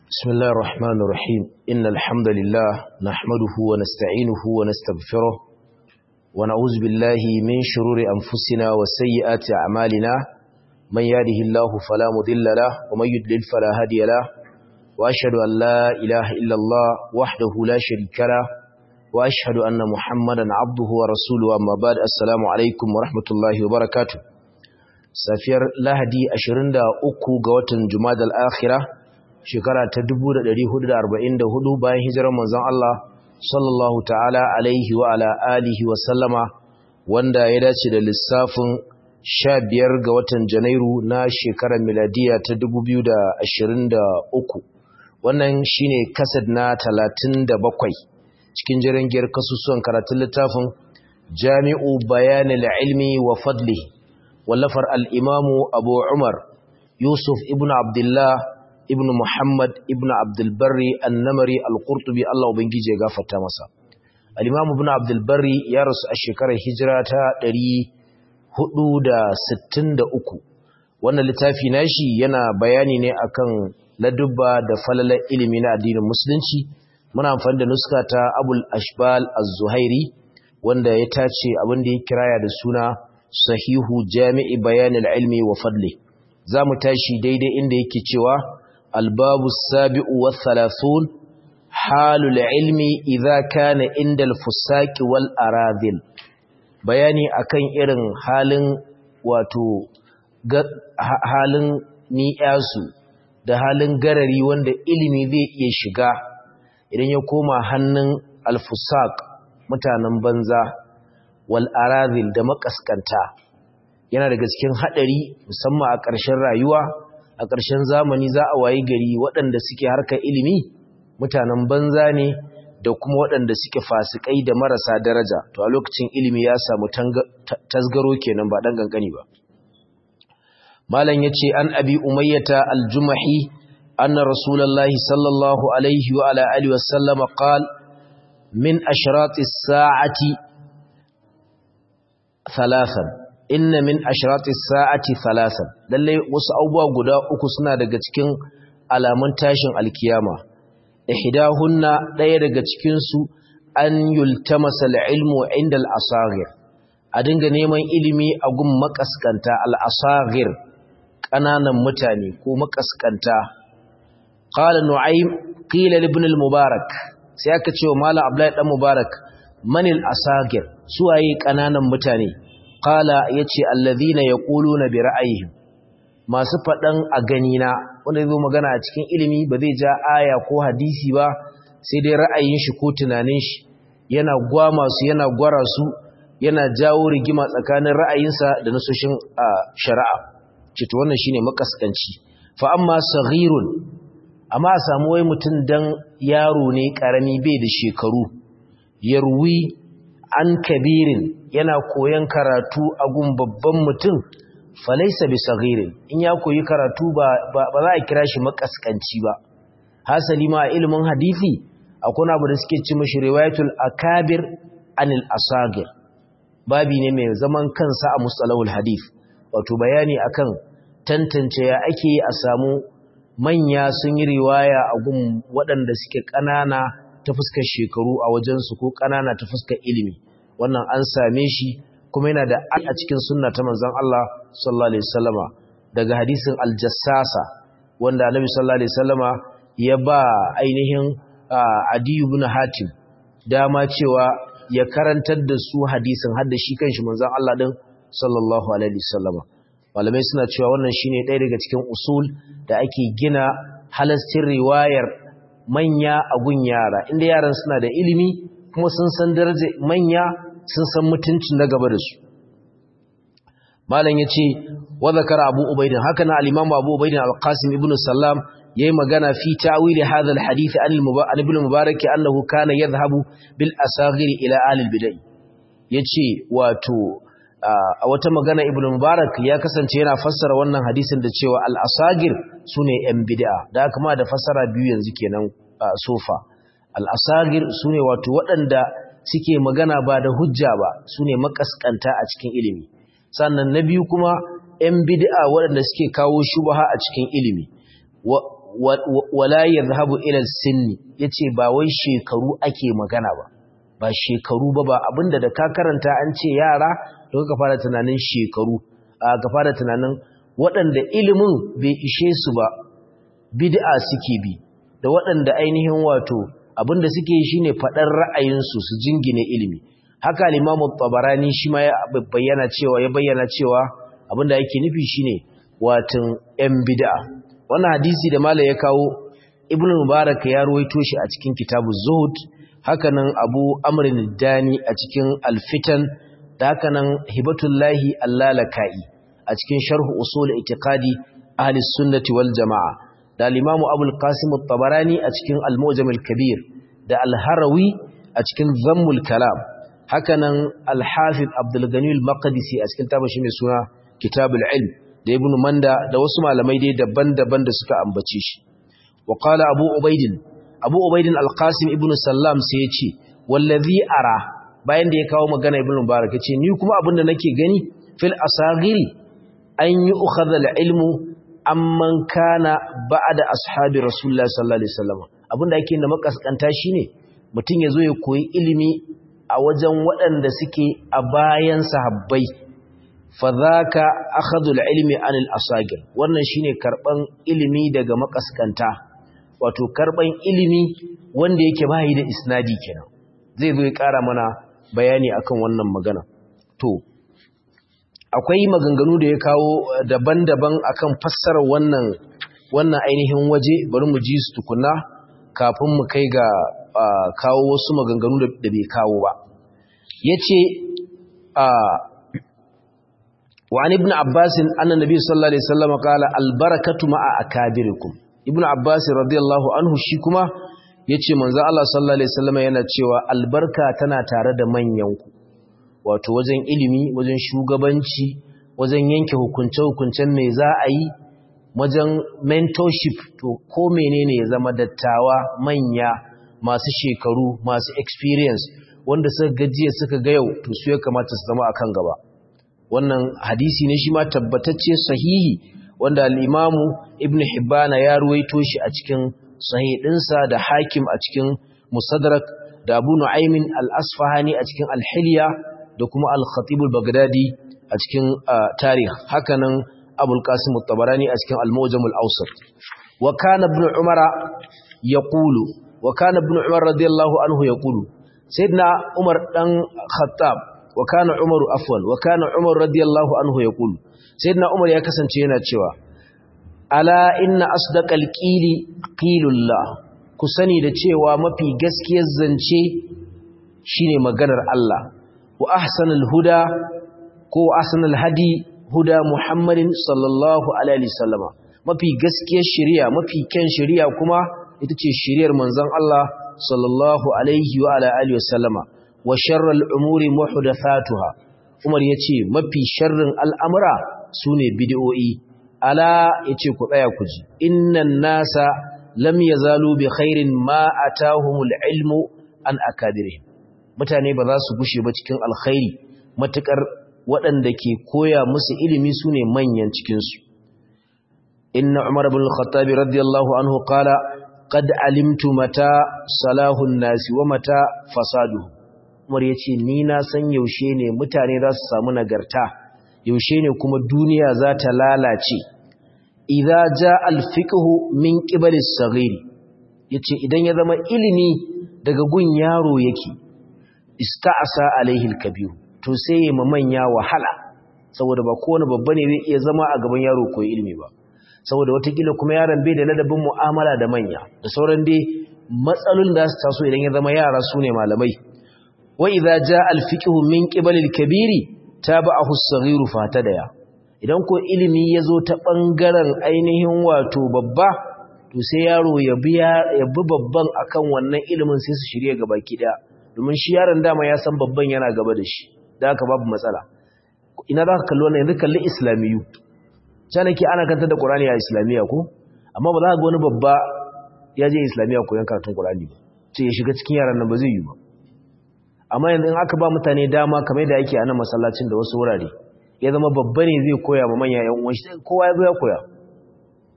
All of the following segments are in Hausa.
بسم الله الرحمن الرحيم إن الحمد لله نحمده ونستعينه ونستغفره ونعوذ بالله من شرور أنفسنا وسيئات أعمالنا من يهده الله فلا مضل له ومن يضلل فلا هادي له وأشهد أن لا إله إلا الله وحده لا شريك له وأشهد أن محمدا عبده ورسوله أما بعد السلام عليكم ورحمة الله وبركاته safiyar lahadi 23 ga watan jumadal akhira shekara ta 1444 bayan hijirar manzon Allah sallallahu ta'ala alaihi wa ala alihi wa sallama wanda ya dace da lissafin 15 ga watan janairu na shekarar miladiya ta 2023 wannan shine kasad na 37 cikin jirangiyar kasusuwan karatun littafin jami'u bayanil ilmi wa fadlihi wallafar al'imamu abu umar yusuf ibn abdullah ibn muhammad ibn abdulbari annamari al-qurtubi allah ubangiji ya gafarta masa al'imamu ibn abdulbari ya rasu a shekarar hijira ta 463 wannan littafi nashi yana bayani ne akan ladubba da falalar ilimi na addinin musulunci muna amfani da nuska ta abul ashbal az-zuhairi wanda ya tace abin da ya kiraya da suna sahihu jami'i bayanin ilmi wa fadli za mu tashi daidai inda yake cewa albabu sabi'u wa thalathun halul ilmi idza kana inda al-fusaki wal aradil bayani akan irin halin wato halin ni'yasu da halin garari wanda ilimi zai iya shiga idan ya koma hannun al-fusak mutanen banza wal arazil da makaskanta yana daga cikin hadari musamman a ƙarshen rayuwa a ƙarshen zamani za a wayi gari waɗanda suke harkar ilimi mutanen banza ne da kuma waɗanda suke fasikai da marasa daraja to a lokacin ilimi ya samu tasgaro kenan ba dan gangani ba malam yace an abi umayyata al-jumahi anna rasulullahi sallallahu alaihi wa ala alihi wa sallama qala min ashratis sa'ati thalathan inna min ashrati sa'ati thalathan lalle wasu abubuwa guda uku suna daga cikin alamun tashin alkiyama ihdahunna daya daga cikin su an yultamasa al-ilmu inda al-asagir a dinga neman ilimi a gun makaskanta al-asagir kananan mutane ko makaskanta qala nu'aym qila ibn al-mubarak sai aka ce wa malam abdullahi dan mubarak manil asagir suwaye kananan mutane qala yace alladhina yaquluna bi ra'ayihim masu fadan a gani na wanda zai magana a cikin ilimi ba zai ja aya ko hadisi ba sai dai ra'ayin shi ko tunanin shi yana gwama su yana gwara su yana jawo rigima tsakanin ra'ayinsa da nasoshin shari'a cito wannan shine makaskanci fa amma saghirun amma a samu wai mutum dan yaro ne karami bai da shekaru yarwi an kabirin yana koyan karatu a gun babban mutum falaisa bi saghirin in ya koyi karatu ba ba za a kira shi makaskanci ba hasali ma a ilimin hadisi akwai abu da suke ci mishi riwayatul akabir anil asagir babi ne mai zaman kansa a mustalahul hadith wato bayani akan tantance ya ake a samu manya sun yi riwaya a gun waɗanda suke ƙanana ta fuskar shekaru a wajensu ko ƙanana ta fuskar ilimi wannan an same shi kuma yana da a cikin sunna ta manzon Allah sallallahu alaihi wasallama daga hadisin aljassasa wanda annabi sallallahu alaihi wasallama ya ba ainihin Adi ibn Hatim dama cewa ya karantar da su hadisin har da shi kanshi manzon Allah din sallallahu alaihi wasallama malamai suna cewa wannan shine ɗaya daga cikin usul da ake gina halastin riwayar manya a gun yara inda yaran suna da ilimi kuma sun san darajar manya sun san mutuncin na gaba da su malam yace wa zakara abu ubaidin haka na al-imam abu ubaidin al-qasim ibn sallam yayi magana fi ta'wili hadha al-hadith an ibn mubarak annahu kana yadhhabu bil asaghir ila ahli al-bid'ah yace wato a wata magana ibn mubarak ya kasance yana fassara wannan hadisin da cewa al-asagir sune yan bid'a da kuma da fassara biyu yanzu kenan sofa al-asagir sune wato waɗanda suke magana ba da hujja ba sune makaskanta a cikin ilimi sannan na biyu kuma yan bid'a waɗanda suke kawo shubha a cikin ilimi wala yadhhabu ila sinni yace ba wai shekaru ake magana ba ba shekaru ba ba abinda da ka karanta an ce yara to ka fara tunanin shekaru ka fara tunanin waɗanda ilimin bai ishe su ba bid'a suke bi da waɗanda ainihin wato abinda suke yi shine faɗar ra'ayinsu su jingine ilimi haka al-Imam tabarani shi ma ya bayyana cewa ya bayyana cewa abinda yake nufi shine watan yan bid'a wannan hadisi da mala ya kawo Ibn Mubarak ya ruwaito shi a cikin kitabu Zuhud hakanan Abu Amr dani a cikin Al-Fitan da hakanan Hibatullahi Allalakai a cikin Sharh Usul I'tiqadi Ahli Sunnati wal Jama'a da al-Imam Abu al-Qasim at-Tabarani a cikin Al-Mu'jam al-Kabir da Al-Harawi a cikin Dhammul Kalam hakanan Al-Hafiz Abdul Ghani al-Maqdisi a cikin tabashi mai suna Kitabul Ilm da Ibn Manda da wasu malamai dai daban-daban da suka ambace shi wa qala Abu Ubaidin Abu Ubaidin Al-Qasim ibn Sallam sai ya ce wallazi ara bayan da ya kawo magana Ibn Mubarak ya ce ni kuma abin da nake gani fil asagiri an yi ukhadha al-ilmu amman kana ba'da ashabi Rasulullah sallallahu alaihi wasallam abin da ake da makaskanta shine mutum yazo ya koyi ilimi a wajen waɗanda suke a bayan sahabbai fadhaka akhadhu al-ilmi anil asagir wannan shine karban ilimi daga makaskanta wato karban ilimi wanda yake bayi da isnadi kenan zai zo ya ƙara mana bayani akan wannan magana to akwai maganganu da ya kawo daban-daban akan fassarar wannan wannan ainihin waje bari mu ji su tukuna kafin mu kai ga kawo wasu maganganu da bai kawo ba yace wa an ibn abbas anna nabi sallallahu alaihi wasallam qala al barakatu ma'a akabirikum ibn abbas radiyallahu anhu shi kuma yace manzo Allah sallallahu alaihi wasallam yana cewa albarka tana tare da manyanku wato wajen ilimi wajen shugabanci wajen yanke hukunce hukuncen me za a yi wajen mentorship to ko menene ya zama dattawa manya masu shekaru masu experience wanda suka gajiya suka ga yau to su ya kamata su zama akan gaba wannan hadisi ne shi ma tabbatacce sahihi wanda al-imamu ibn hibbana ya ruwaito shi a cikin sahih dinsa da hakim a cikin musaddarak da abu nu'aymin al-asfahani a cikin al-hilya da kuma al-khatib al-baghdadi a cikin tarikh hakanan abul qasim at-tabarani a cikin al-mawjam al-awsat wa kana ibn umara yaqulu wa kana ibn umar radiyallahu anhu yaqulu sayyidina umar dan khattab wa kana umaru afwan wa kana umar radiyallahu anhu yaqulu sayyidina umar ya kasance yana cewa ala inna asdaqal qili qilullah ku sani da cewa mafi gaskiyar zance shine maganar Allah wa ahsanul huda ko ahsanul hadi huda muhammadin sallallahu alaihi wasallama mafi gaskiyar shari'a mafi kyan shari'a kuma ita ce shari'ar manzon Allah sallallahu alaihi wa ala alihi wasallama wa sharral umuri muhdathatuha Umar yace mafi sharrin al'amura sune bid'o'i ala yace ku tsaya ku ji innan nasa lam yazalu bi khairin ma atahumul ilmu an akadirihim mutane ba za su gushe ba cikin alkhairi matukar waɗanda ke koya musu ilimi sune manyan cikin su inna umar ibn al-khattab radiyallahu anhu qala qad alimtu mata salahun nasi wa mata fasaduhu umar yace ni na san yaushe ne mutane za su samu nagarta yaushe ne kuma duniya za ta lalace idza jaa al-fiqhu min qibali as-saghir yace idan ya zama ilimi daga gun yaro yake ista'sa alaihi al-kabir to sai ya manya wahala saboda ba kowane babba ne zai iya zama a gaban yaro koyi ilimi ba saboda watakila kuma yaron bai da ladabin mu'amala da manya da sauran dai matsalolin da su taso idan ya zama yara su ne malamai wa idza jaa al-fiqhu min qibali al-kabiri tabahu as-saghiru fatadaya idan ko ilimi yazo ta bangaren ainihin wato babba to sai yaro ya bi ya bi babban akan wannan ilimin sai su shirye gaba kida domin shi yaron dama ya san babban yana gaba da shi da haka babu matsala ina za ka kalli wannan yanzu kalli islamiyu canaki ana kantar da qur'ani a islamiya ko amma ba za ka ga wani babba ya je islamiya koyon karatun qur'ani ba ce ya shiga cikin yaran nan ba zai yi ba amma yanzu in aka ba mutane dama kamar da yake a nan masallacin da wasu wurare ya zama babba ne zai koya ma manya yan uwan shi kowa ya zo ya koya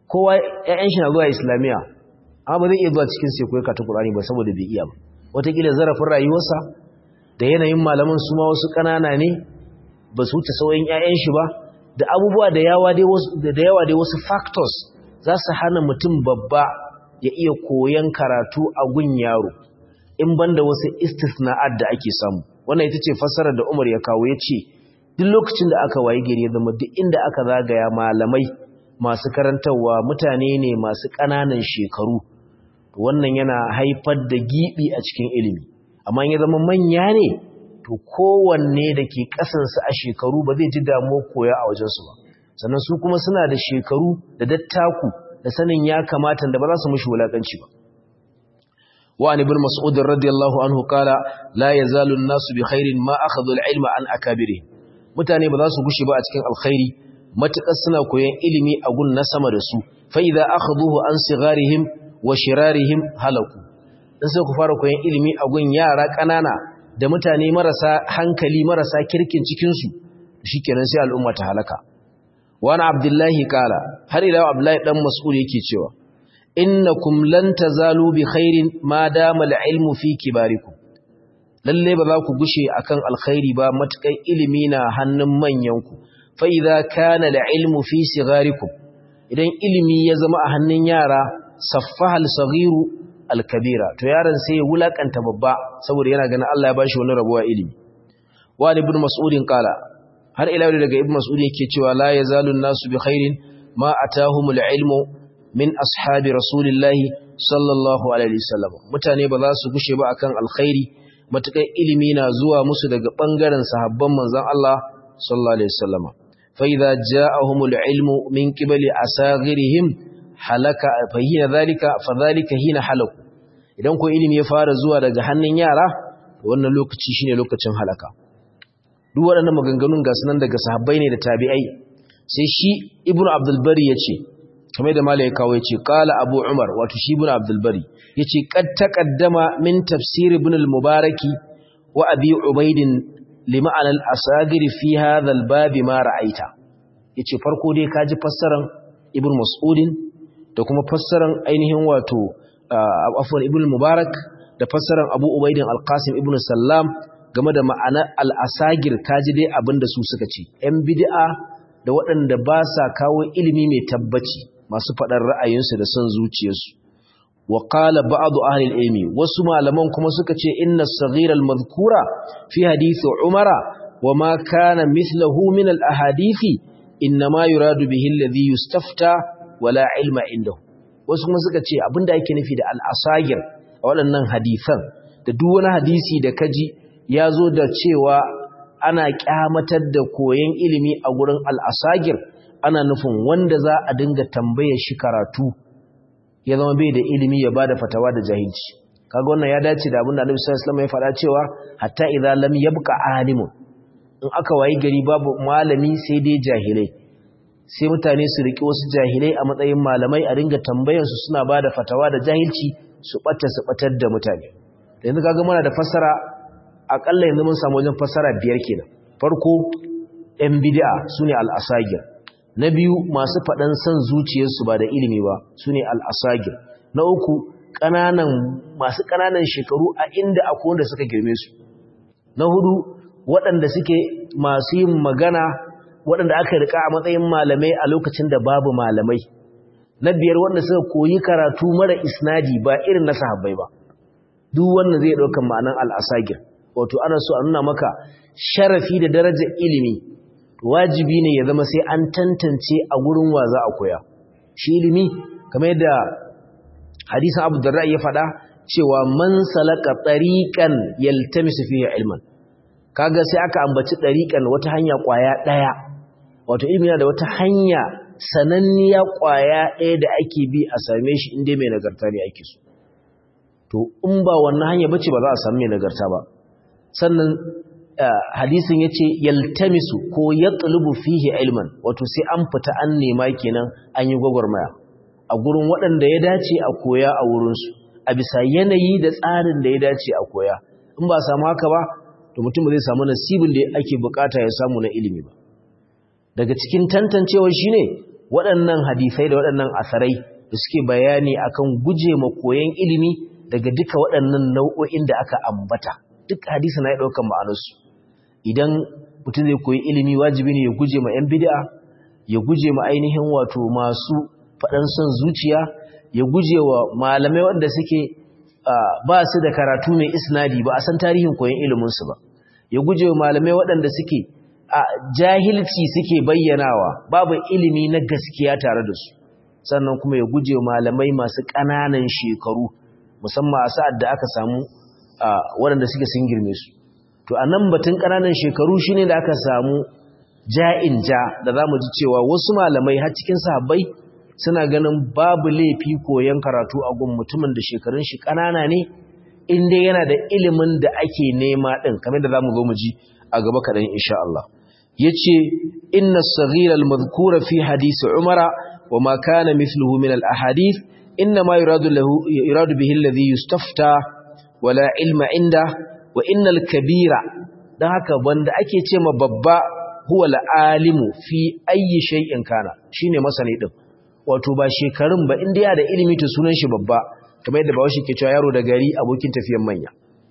kowa ƴaƴan shi na zuwa islamiya amma ba zai iya zuwa cikin sai koyi karatu Qur'ani ba saboda bai iya ba wataƙila zarafin rayuwarsa da yanayin malaman su ma wasu ƙanana ne ba su wuce sauyin ƴaƴan shi ba da abubuwa da yawa dai wasu da yawa dai wasu factors za su hana mutum babba ya iya koyan karatu a gun yaro in banda wasu istisna'at da ake samu wannan ita ce fassarar da Umar ya kawo ya ce duk lokacin da aka wayi gari ya zama duk inda aka zagaya malamai masu karantarwa mutane ne masu ƙananan shekaru wannan yana haifar da gibi a cikin ilimi amma ya zama manya ne to kowanne da ke ƙasansu a shekaru ba zai ji damuwa koya a wajensu ba sannan su kuma suna da shekaru da dattaku da sanin ya kamata da ba za su mushi wulaƙanci ba وعن ابن مسعود رضي الله عنه قال لا يزال الناس بخير ما أخذوا العلم عن أكابرهم mutane ba za su gushe ba a cikin alkhairi matakar suna koyon ilimi a gun na sama da su fa idza akhadhuhu an sigharihim wa shirarihim halaku dan sai ku fara koyon ilimi a gun yara kanana da mutane marasa hankali marasa kirkin cikin su shikenan sai al'umma ta halaka wa ana abdullahi kala har ila abdullahi dan mas'ud yake cewa innakum lan tazalu bi khairin ma dama al-ilmu fi kibarikum lalle ba za ku gushe akan alkhairi ba matakai ilimi na hannun manyanku fa idza kana al-ilmu fi sigarikum idan ilimi ya zama a hannun yara saffaha al-saghiru al-kabira to yaron sai ya wulakanta babba saboda yana ganin Allah ya bashi wani rabuwa ilimi wa ibn mas'udin qala har ila daga ibn mas'ud yake cewa la yazalu an-nasu bi khairin ma atahumul ilmu min ashabi rasulillahi sallallahu alaihi wasallam mutane ba za su gushe ba akan alkhairi matakan ilimi na zuwa musu daga bangaren sahabban manzon Allah sallallahu alaihi wasallam fa idza ja'ahumul ilmu min qibali asaghirihim halaka fa hina zalika fa zalika hina halaku idan ko ilimi ya fara zuwa daga hannun yara wannan lokaci shine lokacin halaka duk waɗannan maganganun ga sunan daga sahabbai ne da tabi'ai sai shi ibnu abdul bari yace kamar da malai kawo yace qala abu umar wato shi ibnu abdul bari yace qad taqaddama min tafsir ibn al-mubaraki wa abi ubaid lima'an al-asagir fi hadha al-bab ma ra'aita yace farko dai kaji fassaran ibn mas'udin da kuma fassaran ainihin wato afwan ibn mubarak da fassaran abu ubaid al-qasim ibn sallam game da ma'anar al-asagir kaji dai abinda su suka ce yan bid'a da waɗanda ba sa kawo ilimi mai tabbaci masu faɗar ra'ayinsu da son zuciyarsu wa qala ba'du ahli al-ilmi wasu malaman kuma suka ce inna as-saghira al-madhkura fi hadith umara wa ma kana mithluhu min al-ahadithi inma yuradu bihi alladhi yustafta wala ilma indahu wasu kuma suka ce abinda yake nufi da al-asagir a waɗannan hadisan da duk wani hadisi da kaji ya zo da cewa ana kyamatar da koyon ilimi a gurin al-asagir ana nufin wanda za a dinga tambayar shi karatu ya zama bai da ilimi ya bada fatawa da jahilci kaga wannan ya dace da abinda Annabi sallallahu alaihi wasallam ya faɗa cewa hatta idza lam yabqa alimun in aka wayi gari babu malami sai dai jahilai sai mutane su riki wasu jahilai a matsayin malamai a dinga tambayar su suna bada fatawa da jahilci su bata su batar da mutane yanzu kaga muna da fassara akalla yanzu mun samu wajen fassara biyar kenan farko ɗan bid'a sune al-asagir na biyu masu faɗan son zuciyarsu ba da ilimi ba su ne al'asagir na uku ƙananan masu ƙananan shekaru a inda akwai wanda suka girme su na hudu waɗanda suke masu yin magana waɗanda aka rika a matsayin malamai a lokacin da babu malamai na biyar wanda suka koyi karatu mara isnadi ba irin na sahabbai ba duk wannan zai ɗaukan ma'anan al'asagir wato ana so a nuna maka sharafi da darajar ilimi wajibi ne ya zama sai an tantance a gurin wa za a koya shi ilimi kamar yadda hadisin abu da ya faɗa cewa man salaka tariqan yaltamisu fihi ilman kaga sai aka ambaci tariqan wata hanya kwaya daya wato ilimi yana da wata hanya sananniya kwaya daya da ake bi a same shi inda mai nagarta ne ake so to in ba wannan hanya bace ba za a samu mai nagarta ba sannan hadisin yace yaltamisu ko yatlubu fihi ilman wato sai an fita an nema kenan an yi gwagwarmaya a gurin waɗanda ya dace a koya a wurinsu a bisa yanayi da tsarin da ya dace a koya in ba samu haka ba to mutum zai samu nasibin da ake bukata ya samu na ilimi ba daga cikin tantancewa shine waɗannan hadisai da waɗannan asarai da suke bayani akan guje ma koyon ilimi daga duka waɗannan nau'o'in da aka ambata duk hadisi na ya ɗaukan ma'anarsu idan mutum zai koyi ilimi wajibi ne ya guje ma 'yan bid'a ya guje ma ainihin wato masu faɗan son zuciya ya guje wa malamai wanda suke ba su da karatu mai isnadi ba a san tarihin koyon iliminsu ba ya guje wa malamai waɗanda suke a jahilci suke bayyanawa babu ilimi na gaskiya tare da su sannan kuma ya guje wa malamai masu ƙananan shekaru musamman a sa'ad da aka samu waɗanda suke sun girme su to a nan batun ƙananan shekaru shine da aka samu ja'in ja da za mu ji cewa wasu malamai har cikin sahabbai suna ganin babu laifi koyon karatu a gun mutumin da shekarun shi ƙanana ne in dai yana da ilimin da ake nema ɗin kamar da za mu zo mu ji a gaba kaɗan insha Allah ya ce inna saghiral mazkura fi hadisi umara wa ma kana mithluhu min al ahadith inna ma yuradu lahu yuradu bihi alladhi yustafta wala ilma inda wa innal kabira dan haka wanda ake ce ma babba huwa al-alimu fi ayyi shay'in kana shine masani din wato ba shekarun ba inda ya da ilimi to sunan shi babba kamar yadda bawashi ke cewa yaro da gari abokin tafiyan manya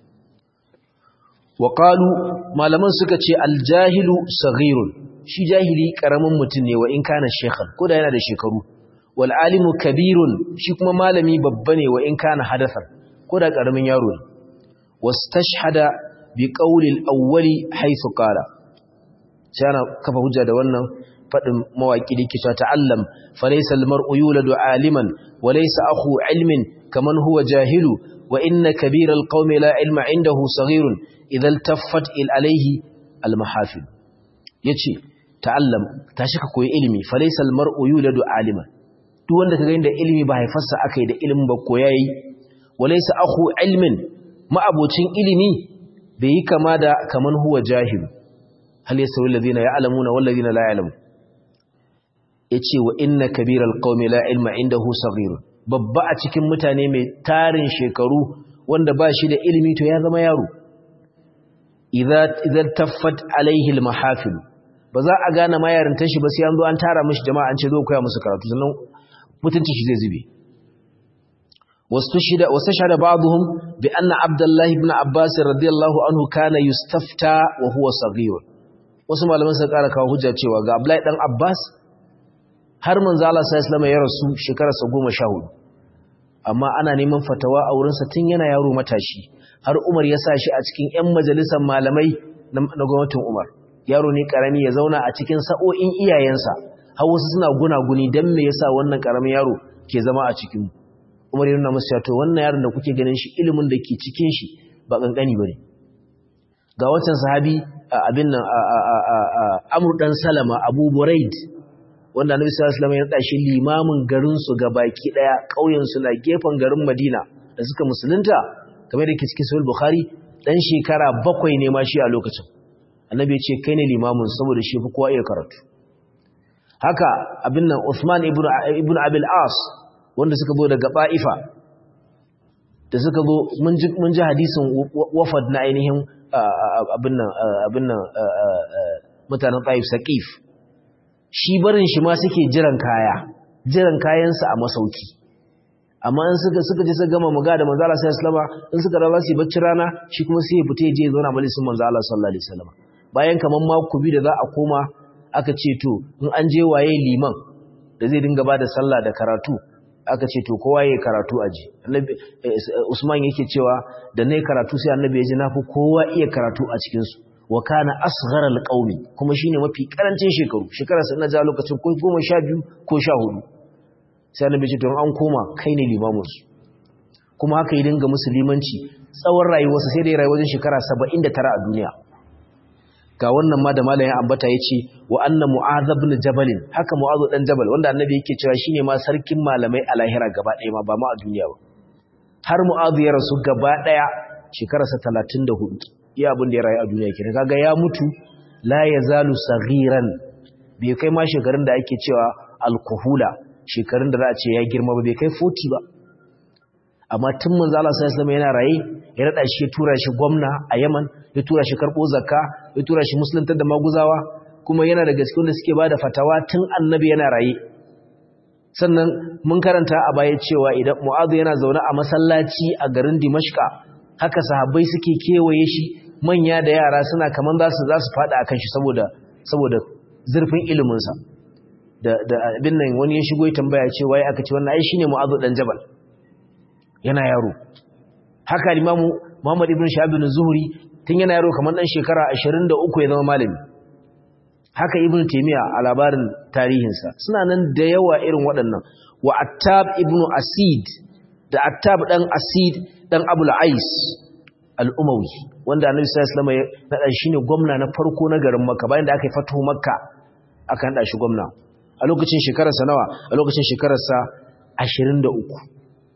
wa qalu malaman suka ce al-jahilu saghirun shi jahili karamin mutum ne wa in kana shekhan ko da yana da shekaru wal alimu kabirun shi kuma malami babba ne wa in kana hadathan ko da karamin yaro ne wastashhada bi qawli al-awwali haythu qala sai ana kafa hujja da wannan fadin mawaki da yake cewa ta'allam falaysa al-mar'u yuladu aliman wa laysa akhu ilmin kaman huwa jahilu wa inna kabira al-qaumi la ilma indahu saghirun idha iltaffat alayhi al-mahafil yace ta'allam tashi ka koyi ilimi falaysa al-mar'u yuladu aliman duk wanda kaga inda ilimi ba haifarsa akai da ilimin ba koyayi wa laysa akhu ilmin ma'abocin ilimi bai yi kama da kaman huwa jahilu hal yasawi alladhina ya'lamuna wal ladina la ya'lamun yace wa inna kabiral qaumi la ilma indahu saghir babba a cikin mutane mai tarin shekaru wanda ba shi da ilimi to ya zama yaro idza idza taffat alaihi al mahafil ba za a gane ma yarintar shi ba sai an zo an tara mishi jama'a an ce zo koya musu karatu sannan mutunci shi zai zube واستشهد واستشهد بعضهم بأن عبد الله بن عباس رضي الله عنه كان يستفتى وهو صغير wasu malaman suka ƙara kawo hujja cewa ga Abdullahi dan Abbas har manzo Allah sallallahu alaihi ya rasu shekararsa 14 amma ana neman fatawa a wurinsa tun yana yaro matashi har Umar ya sa shi a cikin ƴan majalisar malamai na gwamnatin Umar yaro ne karami ya zauna a cikin sa'o'in iyayensa har wasu suna gunaguni dan me yasa wannan karamin yaro ke zama a cikin mu Umar yana musu ya to wannan yaron da kuke ganin shi ilimin da ke cikin shi ba kankani bane ga wancan sahabi abin nan Amr dan Salama Abu Buraid wanda Annabi sallallahu alaihi wasallam ya nada shi limamin garin su baki daya kauyen su na gefen garin Madina da suka musulunta kamar da ke cikin Sahih Bukhari dan shekara bakwai ne ma shi a lokacin Annabi ya ce kai ne limamin saboda shi fi kowa iya karatu haka abin nan Uthman ibn ibn Abil As wanda suka zo daga ba'ifa da suka zo mun ji hadisin wafad na ainihin abin nan mutanen ta'if saƙif shi barin shi ma suke jiran kaya jiran kayansa a masauki amma in suka suka je suka gama maga da manzo Allah sallallahu alaihi wasallam in suka rawa su bacci rana shi kuma sai ya fita ya je ya zauna majalisin manzo Allah sallallahu alaihi wasallam bayan kaman mako biyu da za a koma aka ce to in an je waye liman da zai dinga bada sallah da karatu aka ce to kowa yayi karatu aji annabi Usman yake cewa da nayi karatu sai annabi ya ji nafi kowa iya karatu a cikin su wa kana asghara alqaumi kuma shine mafi karancin shekaru shekara sai na ja lokacin ko 12 ko 14 sai annabi ce to an koma kai ne limamin su kuma haka yi dinga musulmanci tsawon rayuwarsa sai da ya rayu wajen shekara 79 a duniya ga wannan ma da malamin ambata yace wa anna mu'adh ibn jabal haka mu'adh dan jabal wanda annabi yake cewa shine ma sarkin malamai a lahira gaba ɗaya ma ba ma a duniya ba har mu'adh ya rasu gaba ɗaya shekararsa 34 iya abin da ya rayu a duniya kenan kaga ya mutu la yazalu saghiran bai kai ma shekarun da ake cewa alkuhula shekarun da za a ce ya girma ba bai kai 40 ba amma tun manzo Allah sallallahu alaihi wasallam yana raye ya rada shi ya tura shi gwamna a Yaman ya tura shi karbo zakka ya tura shi musuluntar da maguzawa kuma yana da gaske wanda suke bada fatawa tun annabi yana raye sannan mun karanta a baya cewa idan mu'adh yana zaune a masallaci a garin dimashqa haka sahabbai suke kewaye shi manya da yara suna kaman za su za su fada akan shi saboda saboda zurfin ilimin sa da da abin nan wani ya shigo ya tambaya ce wai aka ce wannan ai shine mu'adh dan jabal yana yaro haka limamu Muhammad ibn Shahab bin Zuhri tun yana yaro kamar dan shekara 23 ya zama malami haka ibn Taymiya a labarin tarihinsa suna nan da yawa irin waɗannan wa Attab ibn Asid da Attab dan Asid dan Abul Ais al-Umawi wanda Annabi sallallahu alaihi wasallam ya nada shine gwamna na farko na garin Makka bayan da aka yi fatuhu Makka aka nada shi gwamna a lokacin shekararsa nawa a lokacin shekararsa 23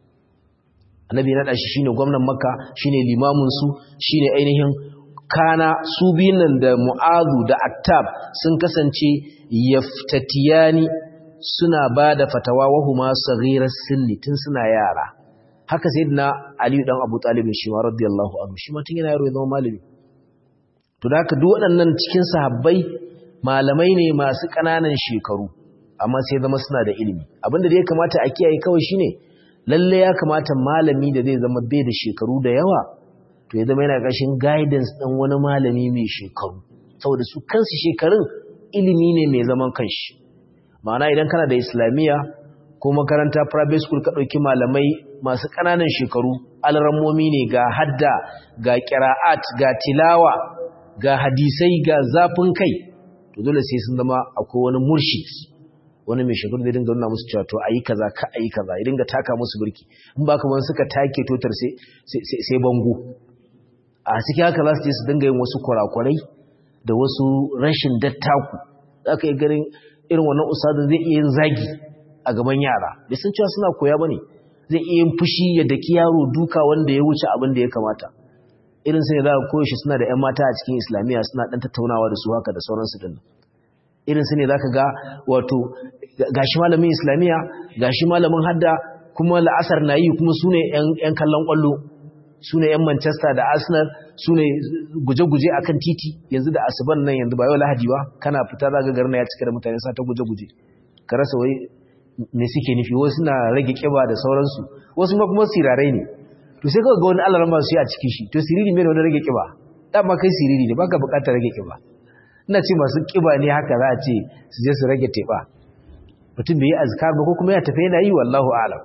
annabi naɗa shi shine gwamnan makka shine limamin su shine ainihin kana su nan da mu'azu da attab sun kasance yaftatiyani suna bada fatawa wahuma saghiras sinni tun suna yara haka sayyidina ali dan abu talib shi ma radiyallahu anhu shi ma tun yana yaro ya zama malami to da haka duk waɗannan cikin sahabbai malamai ne masu ƙananan shekaru amma sai zama suna da ilimi abinda da ya kamata a kiyaye kawai shine lalle ya kamata malami da zai zama bai da shekaru da yawa to ya zama yana ƙarshen guidance ɗin wani malami mai shekaru saboda su kansu shekarun ilimi ne mai zaman kanshi ma'ana idan kana da islamiyya ko makaranta private school ka ɗauki malamai masu ƙananan shekaru alrammomi ne ga hadda ga ƙira'at ga tilawa ga hadisai ga zafin kai to dole sai sun zama akwai wani murshid wani mai shekaru zai dinga nuna musu cewa to ayi kaza ka ayi kaza ya dinga taka musu birki in ba kamar suka take totar sai sai bango a cikin haka za su je su dinga yin wasu kurakurai da wasu rashin dattaku za ka yi ganin irin wannan usadin zai iya yin zagi a gaban yara bai san cewa suna koya bane zai iya yin fushi ya daki yaro duka wanda ya wuce abin da ya kamata irin sai za ka koyo shi suna da 'yan mata a cikin islamiyya suna dan tattaunawa da su haka da sauransu din irin su ne za ka ga wato gashi malamin islamiyya gashi malamin hadda kuma la'asar na yi kuma su ne 'yan kallon kwallo su ne 'yan manchester da arsenal su ne guje-guje a kan titi yanzu da asuban nan yanzu ba yau lahadi ba kana fita za ga garna ya cika da mutane sa ta guje-guje ka rasa wai me suke nufi wasu suna rage kiba da sauransu wasu ma kuma sirarai ne to sai kawai ga wani allah rama su yi a cikin shi to siriri mai da wani rage kiba dama kai siriri ne baka bukatar rage kiba ina ce masu kiba ne haka za a ce su je su rage teɓa mutum bai yi azkar ba ko kuma ya tafi yana yi wallahu alam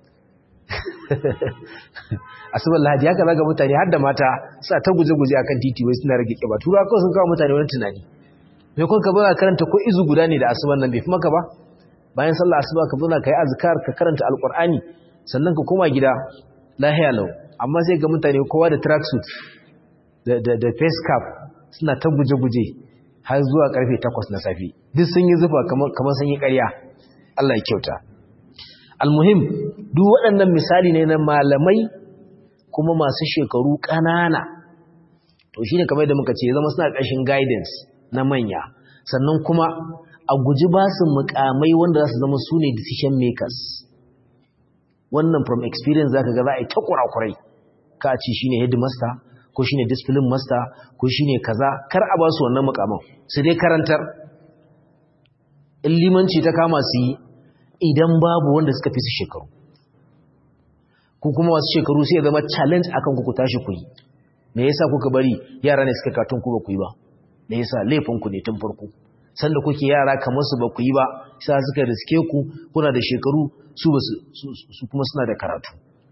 asubar lahadi haka zaga mutane har da mata sa ta guje-guje akan titi wai suna rage kiba tura kawai sun kawo mutane wani tunani mai kun ka zo karanta ko izu guda ne da asuban nan bai fi maka ba bayan sallah asuba ka zo ka yi azkar ka karanta alkur'ani sannan ka koma gida lahiya lau amma sai ga mutane kowa da tracksuit da face cap suna ta guje-guje har zuwa karfe 8 na safi duk sun yi zufa kamar sun yi ƙarya Allah ya kyauta almuhim duk waɗannan misali ne na malamai kuma masu shekaru ƙanana to shine kamar da muka ce zama suna ƙarshen guidance na manya sannan kuma a guji ba su mukamai wanda za su zama su ne decision makers wannan from experience zaka ga za a yi ta kurakurai ka ce shine headmaster ko shine discipline master ko shine kaza kar a ba su wannan mukaman su dai karantar in limanci ta kama su yi idan babu wanda suka fi su shekaru ku kuma wasu shekaru sai ya zama challenge akan ku ku tashi ku yi me yasa kuka bari yara ne suka katun ku ba ku yi ba me yasa laifin ku ne tun farko sanda kuke yara kamar su ba ku yi ba sai suka riske ku kuna da shekaru su ba su kuma suna da karatu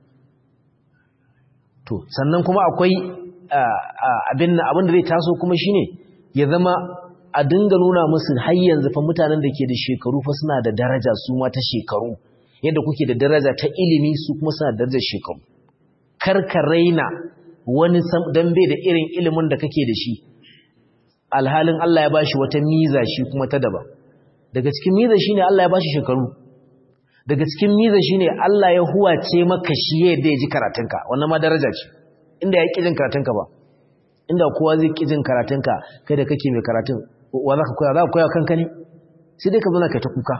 to sannan kuma akwai abin abin da zai taso kuma shine ya zama a dinga nuna musu har yanzu fa mutanen da ke da shekaru fa suna da daraja su ma ta shekaru yadda kuke da daraja ta ilimi su kuma suna da darajar shekaru kar ka raina wani dan bai da irin ilimin da kake da shi alhalin Allah ya bashi wata miza shi kuma ta daban daga cikin miza shine Allah ya bashi shekaru daga cikin miza shine Allah ya huwace maka shi yadda ya ji karatunka wannan ma daraja ce inda ya ƙi jin karatunka ba inda kowa zai ƙi jin karatunka kai da kake mai karatun wa za ka koya za ka koya kanka ne sai dai ka zo na kai ta kuka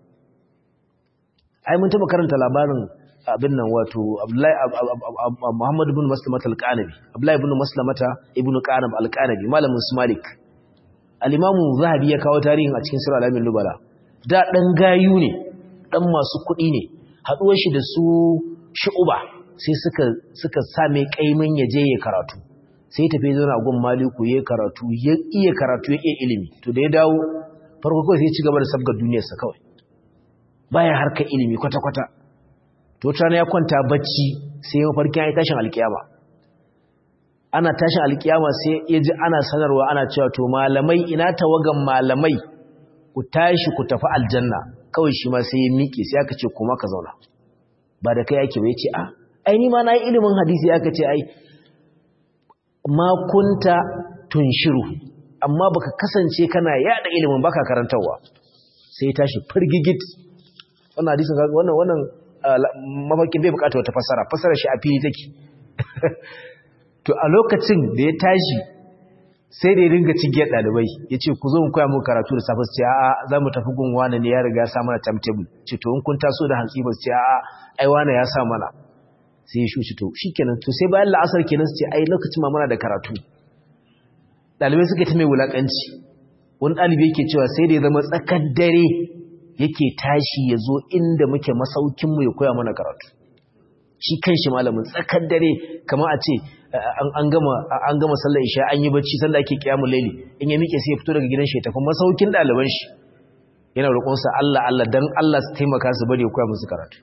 ai mun taɓa karanta labarin abin nan wato Muhammad ibn Maslamata al-Qanabi Abdullahi ibn Maslamata ibn Qanab al-Qanabi malamin su Malik al-Imam Zahabi ya kawo tarihin a cikin Sirr al-Amin Lubala da dan gayu ne dan masu kuɗi ne haɗuwar shi da su shu'uba sai suka suka same kaimin ya je ya karatu sai tafi zauna gun maliku ya karatu ya iya karatu ya iya ilimi to da ya dawo farko kawai sai ya ci gaba da sabgar duniyarsa kawai baya harkar ilimi kwata-kwata to tana ya kwanta bacci sai ya farkin ya tashin alkiyama ana tashin alkiyama sai ya ji ana sanarwa ana cewa to malamai ina tawagan malamai ku tashi ku tafi aljanna kawai shi ma sai ya miƙe sai aka ce kuma ka zauna ba da kai ake ba ya ce a ai ni ma na yi ilimin hadisi aka ce ai ma kunta tunshiru amma baka kasance kana yada ilimin baka karantarwa sai ya tashi firgigit wannan hadisin wannan wannan mafakin bai bukata wata fasara fasara shi a fili take to a lokacin da ya tashi sai da ya ringa cigiyar ɗalibai ya ce ku zo mu koya muku karatu da safe su ce a'a za mu tafi gun wane ne ya riga ya sa mana timetable ce to in kun taso da hantsi ba su ce a'a ai wane ya sa mana sai ya shuci to shikenan to sai bayan la'asar kenan su ce ai lokacin ma muna da karatu ɗalibai suka ta mai wulaƙanci wani ɗalibi yake cewa sai da ya zama tsakar dare yake tashi ya zo inda muke masaukinmu ya koya mana karatu shi kan shi malamin tsakar dare kamar a ce an gama sallar isha an yi bacci sanda ake kiyamun laili in ya miƙe sai ya fito daga gidan shi ya tafi masaukin ɗaliban shi yana roƙonsa Allah Allah dan Allah su taimaka su bari ya koya musu karatu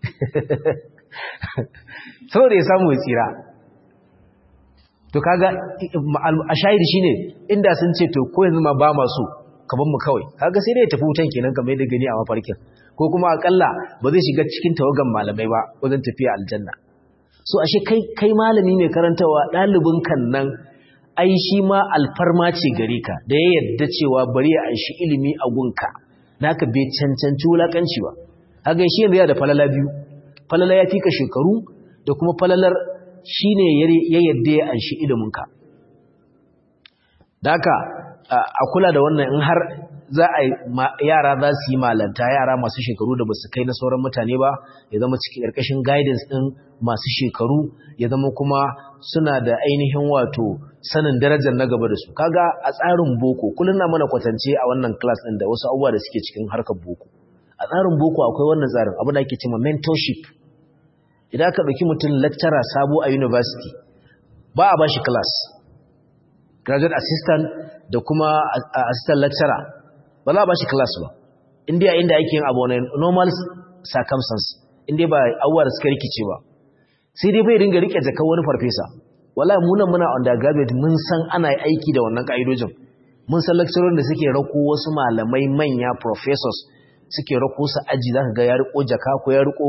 saboda ya samu ya tsira to kaga a shahidi shine inda sun ce to ko yanzu ma ba masu kaban mu kawai kaga sai dai ya tafi wutan kenan kamar yadda gani a mafarkin ko kuma akalla ba zai shiga cikin tawagan malamai ba wajen tafiya aljanna so ashe kai kai malami ne karantawa dalibin kan nan ai shi ma alfarma ce gare ka da ya yarda cewa bari ya aishi ilimi a gunka naka bai cancanci wulakanci ba kaga shi yanzu yana da falala biyu falala ya fika shekaru da kuma falalar shine ya yarda ya aishi ilimin ka da haka a kula da wannan in har za a yara za su yi malanta yara masu shekaru da ba su kai na sauran mutane ba ya zama cikin ƙarƙashin guidance ɗin masu shekaru ya zama kuma suna da ainihin wato sanin darajar na gaba da su kaga a tsarin boko kullum na mana kwatance a wannan class ɗin da wasu abubuwa da suke cikin harkar boko a tsarin boko akwai wannan tsarin abu da ake cewa mentorship idan aka ɗauki mutum lecturer sabo a university ba a ba shi class graduate assistant da kuma assistant lecturer ba za a ba shi class ba inda inda ake yin abu wani normal circumstance inda ba abuwa da suka rikice ba sai dai bai ringa rike jakar wani farfesa wala munan muna undergraduate mun san ana aiki da wannan ka'idojin mun san lecturer da suke rako wasu malamai manya professors suke rako su aji zaka ga ya riko jaka ko ya riko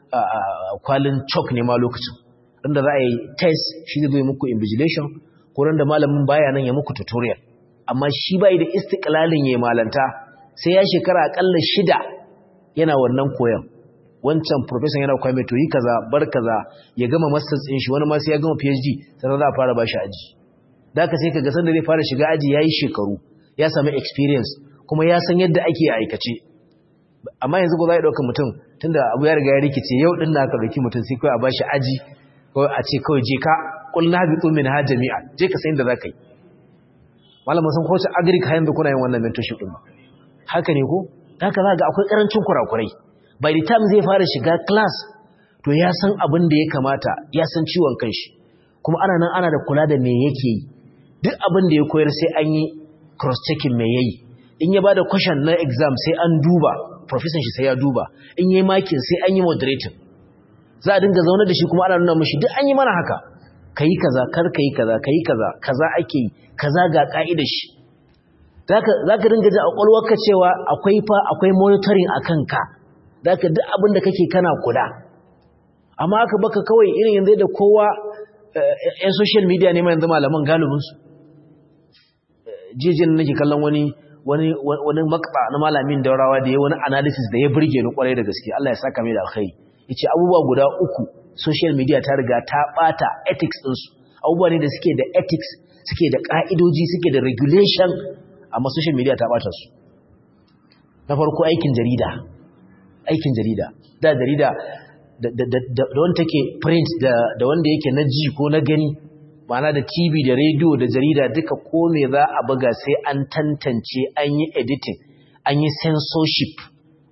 kwalin chalk ne ma lokacin inda za a yi test shi zai muku invigilation ko da malamin baya nan ya muku tutorial amma shi bai da istiqlalin yayin malanta sai ya shekara akalla shida yana wannan koyon wancan professor yana koya mai to yi kaza bar kaza ya gama masters din shi wani ma sai ya gama PhD sannan za a fara bashi aji daka sai kaga sanda zai fara shiga aji yayi shekaru ya samu experience kuma ya san yadda ake aikace amma yanzu ko za a dauka mutum tunda abu ya riga ya rikice yau din na ka dauki mutum sai kai a bashi aji ko a ce kawai je ka qul nabitu min ha jami'a je ka san inda zaka yi malamin sun kowace agric har yanzu kuna yin wannan mentorship din ba haka ne ko haka za ga akwai karancin kurakurai by the time zai fara shiga class to ya san abin da ya kamata ya san ciwon kanshi kuma ana nan ana da kula da me yake yi duk abin da ya koyar sai an yi cross checking me yayi in ya bada question na exam sai an duba professor shi sai ya duba in yayi makin sai an yi moderating za a dinga zaune da shi kuma ana nuna mishi duk an yi mana haka kai kaza kar kai kaza kai kaza kaza ake yi kaza ga ka'idar shi zaka zaka dinga ji a kwalwarka cewa akwai fa akwai monitoring akan ka zaka duk abin da kake kana kula amma aka baka kawai irin yanzu da kowa yan social media ne ma yanzu malaman galibin su jijin nake kallon wani wani wani makba na malamin daurawa da ya wani analysis da ya burge ni kwarai da gaske Allah ya saka mai da alkhairi yace abubuwa guda uku social media ta riga ta bata ethics din su abubuwa ne da suke da ethics suke da ka'idoji suke da regulation amma social media ta bata su na farko aikin jarida aikin jarida da jarida da wanda take print da wanda yake na ji ko na gani ma'ana da tv da radio da jarida duka ko me za a buga sai an tantance an yi editing an yi censorship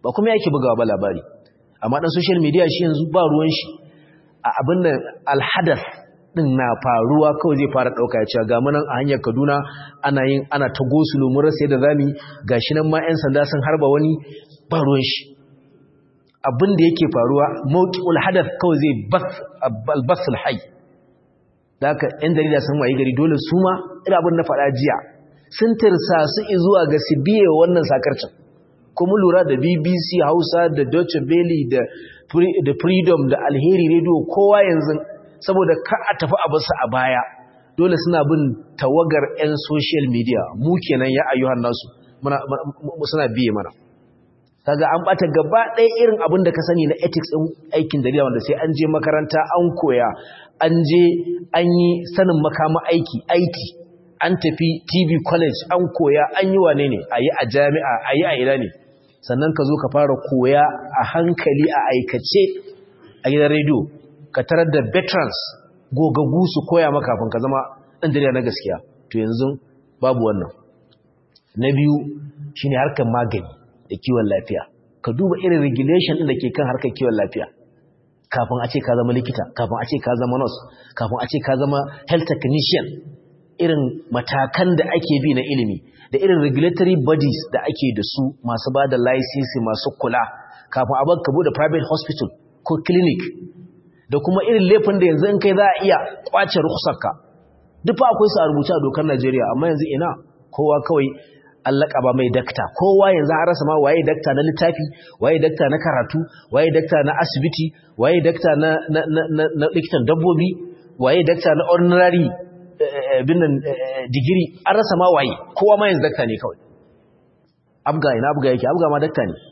ba kuma yake bugawa ba labari amma dan social media shi yanzu ba ruwan shi a abin da alhadath din na faruwa kawai zai fara dauka ya ce ga munan a hanyar Kaduna ana yin ana ta gosulo mun rasa yadda zamu gashi nan ma ƴan sanda sun harba wani ba ruwan shi abin da yake faruwa mawqi'ul hadath kawai zai bas albasul hayy da haka ƴan jarida sun wayi gari dole su ma ina abin na faɗa jiya sun tirsa su zuwa ga su biye wannan sakarcin kuma lura da BBC Hausa da Deutsche Welle da da Freedom da Alheri Radio kowa yanzu saboda ka a tafi a basu a baya dole suna bin tawagar 'yan social media mu kenan ya ayyuhan nasu muna suna biye mana kaga an bata gaba ɗaya irin abin da ka sani na ethics ɗin aikin jarida wanda sai an je makaranta an koya an je an yi sanin makama aiki IT an tafi TV college an koya an yi wane ne a yi a jami'a a yi a ina ne sannan ka zo ka fara koya a hankali a aikace a gidan rediyo ka tarar da veterans gogagu su koya maka kafin ka zama ɗan jarida na gaskiya to yanzu babu wannan na biyu shine harkar magani da kiwon lafiya ka duba irin regulation ɗin da ke kan harkar kiwon lafiya kafin a ce ka zama likita kafin a ce ka zama nurse kafin a ce ka zama health technician irin matakan da ake bi na ilimi da irin regulatory bodies da ake da su masu ba da license masu kula kafin a baka bude private hospital ko clinic da kuma irin laifin da yanzu in kai za a iya kwace rukhsarka duk fa akwai su a rubuce a dokar Najeriya amma yanzu ina kowa kawai Allah ba mai dakta kowa yanzu an rasa ma waye dakta na littafi waye dakta na karatu waye dakta na asibiti waye dakta na na na, na likitan dabbobi waye dakta na ordinary binnan digiri an rasa ma waye kowa ma yanzu dakta ne kawai abga ina abga yake abga ma dakta ne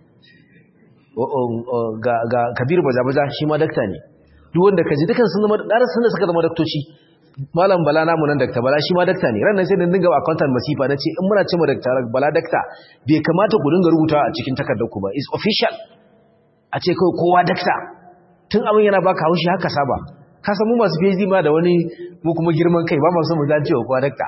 ga ga kabiru baja-baja shi ma dakta ne duk wanda ka ji dukan sun zama ɗarar sun da suka zama daktoci malam bala namu nan dakta bala shi ma dakta ne ran nan sai da dinga a kwantar masifa na ce in muna ce ma dakta bala dakta bai kamata ku dinga rubuta a cikin takardar ku ba is official a ce kawai kowa dakta tun abin yana baka haushi haka saba ka san mu masu PhD ma da wani mu kuma girman kai ba mu san mu dace wa kowa dakta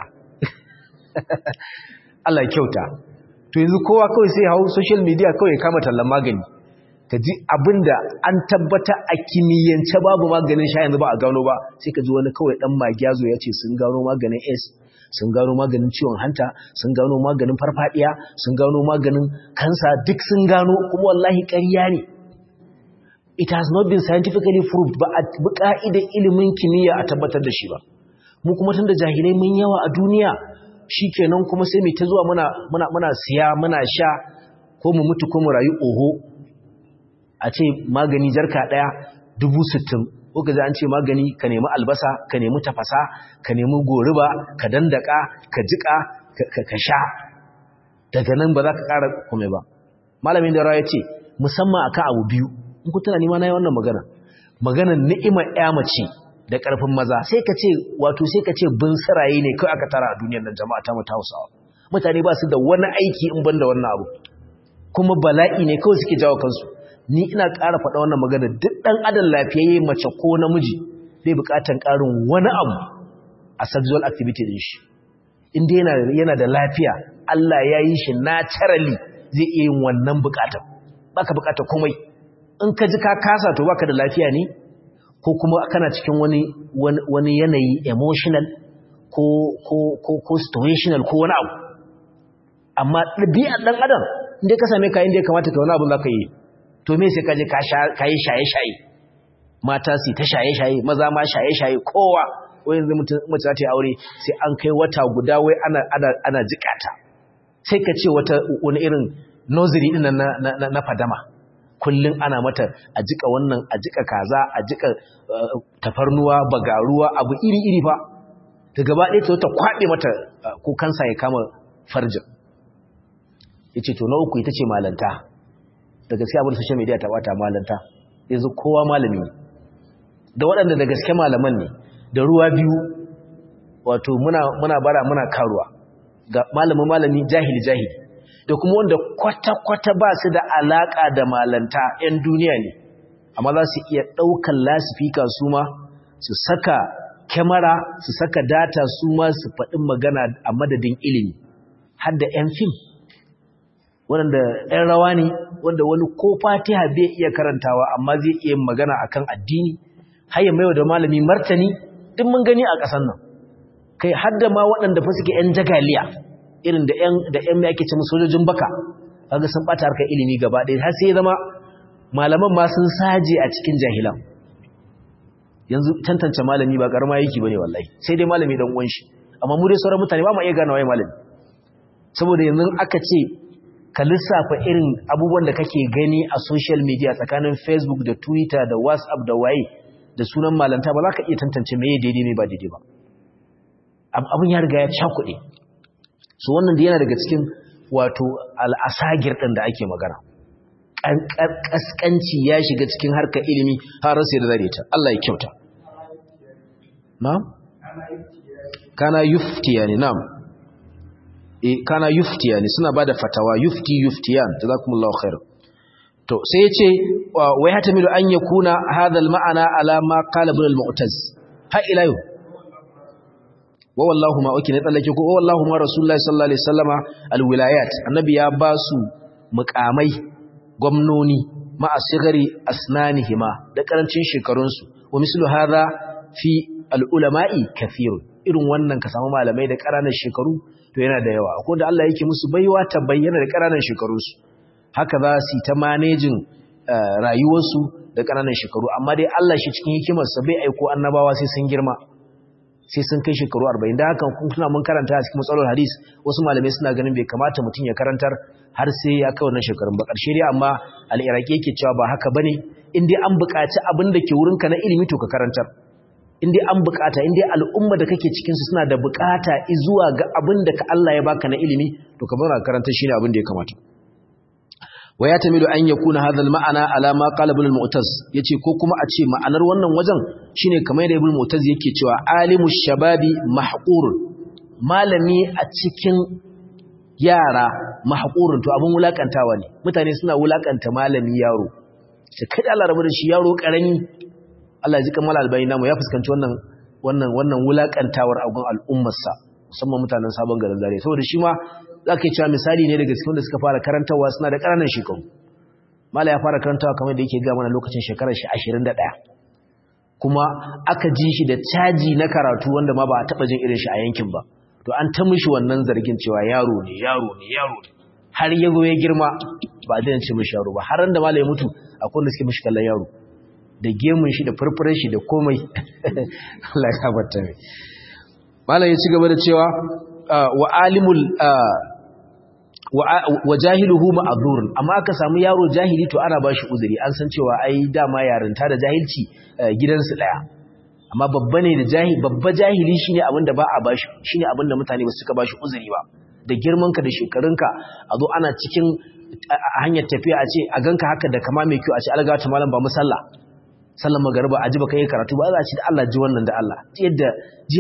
Allah ya kyauta to yanzu kowa kawai sai hau social media kawai ya kama tallan magani ka ji abinda an tabbata a kimiyyance babu maganin sha yanzu ba a gano ba sai ka ji wani kawai dan magiyazo ya ce sun gano maganin S sun gano maganin ciwon hanta sun gano maganin farfadiya sun gano maganin kansa duk sun gano kuma wallahi ƙarya ne it has not been scientifically proved ba a bi ka'idar ilimin kimiyya a tabbatar da shi ba mu kuma tunda jahilai mun yawa a duniya shikenan kuma sai mu ta zuwa muna muna muna siya muna sha ko mu mutu ko mu rayu oho a ce magani jarka ɗaya dubu sittin ko ka an ce magani ka nemi albasa ka nemi tafasa ka nemi goruba ka dandaka ka jiƙa ka sha daga nan ba za ka ƙara kome ba malamin da ya ce musamman akan abu biyu in ku tana nima na yi wannan magana maganar ni'imar ya mace da ƙarfin maza sai ka ce wato sai ka ce bin siraye ne kawai aka tara a duniyar nan jama'a ta mata hausawa mutane ba su da wani aiki in ban da wannan abu kuma bala'i ne kawai suke jawo kansu ni ina ƙara faɗa wannan magana duk ɗan adam lafiyayye mace ko namiji bai buƙatan ƙarin wani abu a sexual activity din shi inda yana yana da lafiya Allah ya yi shi naturally zai iya yin wannan buƙatar baka buƙatar komai in ka ji ka kasa to baka da lafiya ne ko kuma kana cikin wani wani yanayi emotional ko ko ko ko situational ko wani abu amma ɗabi'ar ɗan adam inda ka same ka inda ya kamata ka wani abu za ka yi to me sai kaje ka yi shaye-shaye mata su ta shaye-shaye maza ma shaye-shaye kowa wai yanzu mace za ta yi aure sai an kai wata guda wai ana ana ana jikata sai ka ce wata wani irin nursery din na na, na fadama kullun ana mata a jika wannan a jika kaza a jika tafarnuwa bagaruwa abu iri-iri fa ta gaba ɗaya ta wata kwaɓe mata ko kansa ya kama farjin yace to na uku ita ce malanta da gaske abin social media ta bata malanta yanzu kowa malami ne da waɗanda da gaske malaman ne da ruwa biyu wato muna muna bara muna karuwa ga malamin malami jahili jahili da kuma wanda kwata-kwata ba su da alaka da malanta 'yan duniya ne amma za su iya ɗaukan lasifika su ma su saka kyamara su saka data su ma su faɗin magana a madadin ilimi har da 'yan fim wanda ɗan rawa ne wanda wani ko fatiha bai iya karantawa amma zai iya magana akan addini har ya maiwa da malami martani duk mun gani a ƙasar nan kai har da ma waɗanda fa suke ƴan jagaliya irin da ƴan da ƴan mai ake ce sojojin baka kaga sun bata harkar ilimi gaba ɗaya har sai ya zama malaman ma sun saje a cikin jahilan yanzu tantance malami ba karama yake bane wallahi sai dai malami dan uwan shi amma mu dai sauran mutane ba mu iya gane waye malami saboda yanzu aka ce ka lissafa irin abubuwan da kake gani a social media tsakanin Facebook da Twitter da WhatsApp da waye da sunan malanta ba za ka iya tantance meye daidai ne ba daidai ba abin ya riga ya cakuɗe so wannan da yana daga cikin wato al'asagir ɗin da ake magana ƙasƙanci ya shiga cikin harkar ilimi har sai da zare ta Allah ya kyauta na'am kana yuftiya ne na'am eh kana yuftiya ne suna bada fatawa yufti yuftiyan jazakumullahu khair to sai ya ce wai hatamilu an yakuna hadha al-ma'ana ala ma qala ibn al-mu'taz ha ila yau wa wallahu ma uki ne tsallake ko wallahu ma rasulullahi sallallahu alaihi wasallama al-wilayat annabi ya ba su muqamai gwamnoni ma'a sigari asnanihima da karancin shekarunsu wa mislu hadha fi al-ulama'i kathirun irin wannan ka samu malamai da ƙananan shekaru to yana da yawa akwai da Allah yake musu baiwa ta bayyana da ƙananan shekarunsu haka za su ta manejin rayuwarsu da ƙananan shekaru amma dai Allah shi cikin hikimarsa bai aiko annabawa sai sun girma sai sun kai shekaru 40 da haka kuna mun karanta a cikin matsalar hadis wasu malamai suna ganin bai kamata mutum ya karantar har sai ya kai wannan shekarun ba ƙarshe dai amma al-iraqi yake cewa ba haka bane in dai an buƙaci abin da ke wurinka na ilimi to ka karantar in dai an buƙata in dai al'umma da kake cikin su suna da buƙata zuwa ga abin da ka Allah ya baka na ilimi to ka bar karantar shine abin da ya kamata wa ya tamilu an yakuna hadha al-ma'ana ala ma qala ibn al-mu'taz yace ko kuma a ce ma'anar wannan wajen shine kamar yadda ibn al-mu'taz yake cewa alimu shababi mahqur malami a cikin yara mahqurun to abun wulakantawa ne mutane suna wulakanta malami yaro sai kada Allah rabu da shi yaro karami Allah ya ji kamar albayni namu ya fuskanci wannan wannan wannan wulakantawar agun al'ummarsa musamman mutanen sabon garin zare saboda shi ma za ka yi cewa misali ne daga cikin da suka fara karantarwa suna da ƙananan shekaru mala ya fara karantarwa kamar da yake gama na lokacin shekarar shi ashirin da ɗaya kuma aka ji shi da caji na karatu wanda ma ba a taɓa jin irin shi a yankin ba to an ta mishi wannan zargin cewa yaro ne yaro ne yaro ne har ya zo ya girma ba a daina ce mishi yaro ba har da mala ya mutu akwai wanda suke mishi kallon yaro da gemun shi da furfuren shi da komai Allah ya tabbata mai malam ya ci gaba da cewa wa alimul wa jahiluhu ma'zur amma aka samu yaro jahili to ana bashi uzuri an san cewa ai dama yarinta da jahilci gidansu daya amma babba ne da jahili babba jahili shine abinda ba a bashi shine abinda mutane ba suka bashi uzuri ba da girmanka da shekarunka a zo ana cikin hanyar tafiya a ce a ganka haka da kama mai kyau a ce algata malam ba musalla sallan magariba a ji baka yi karatu ba za a ci da Allah ji wannan da Allah ji yadda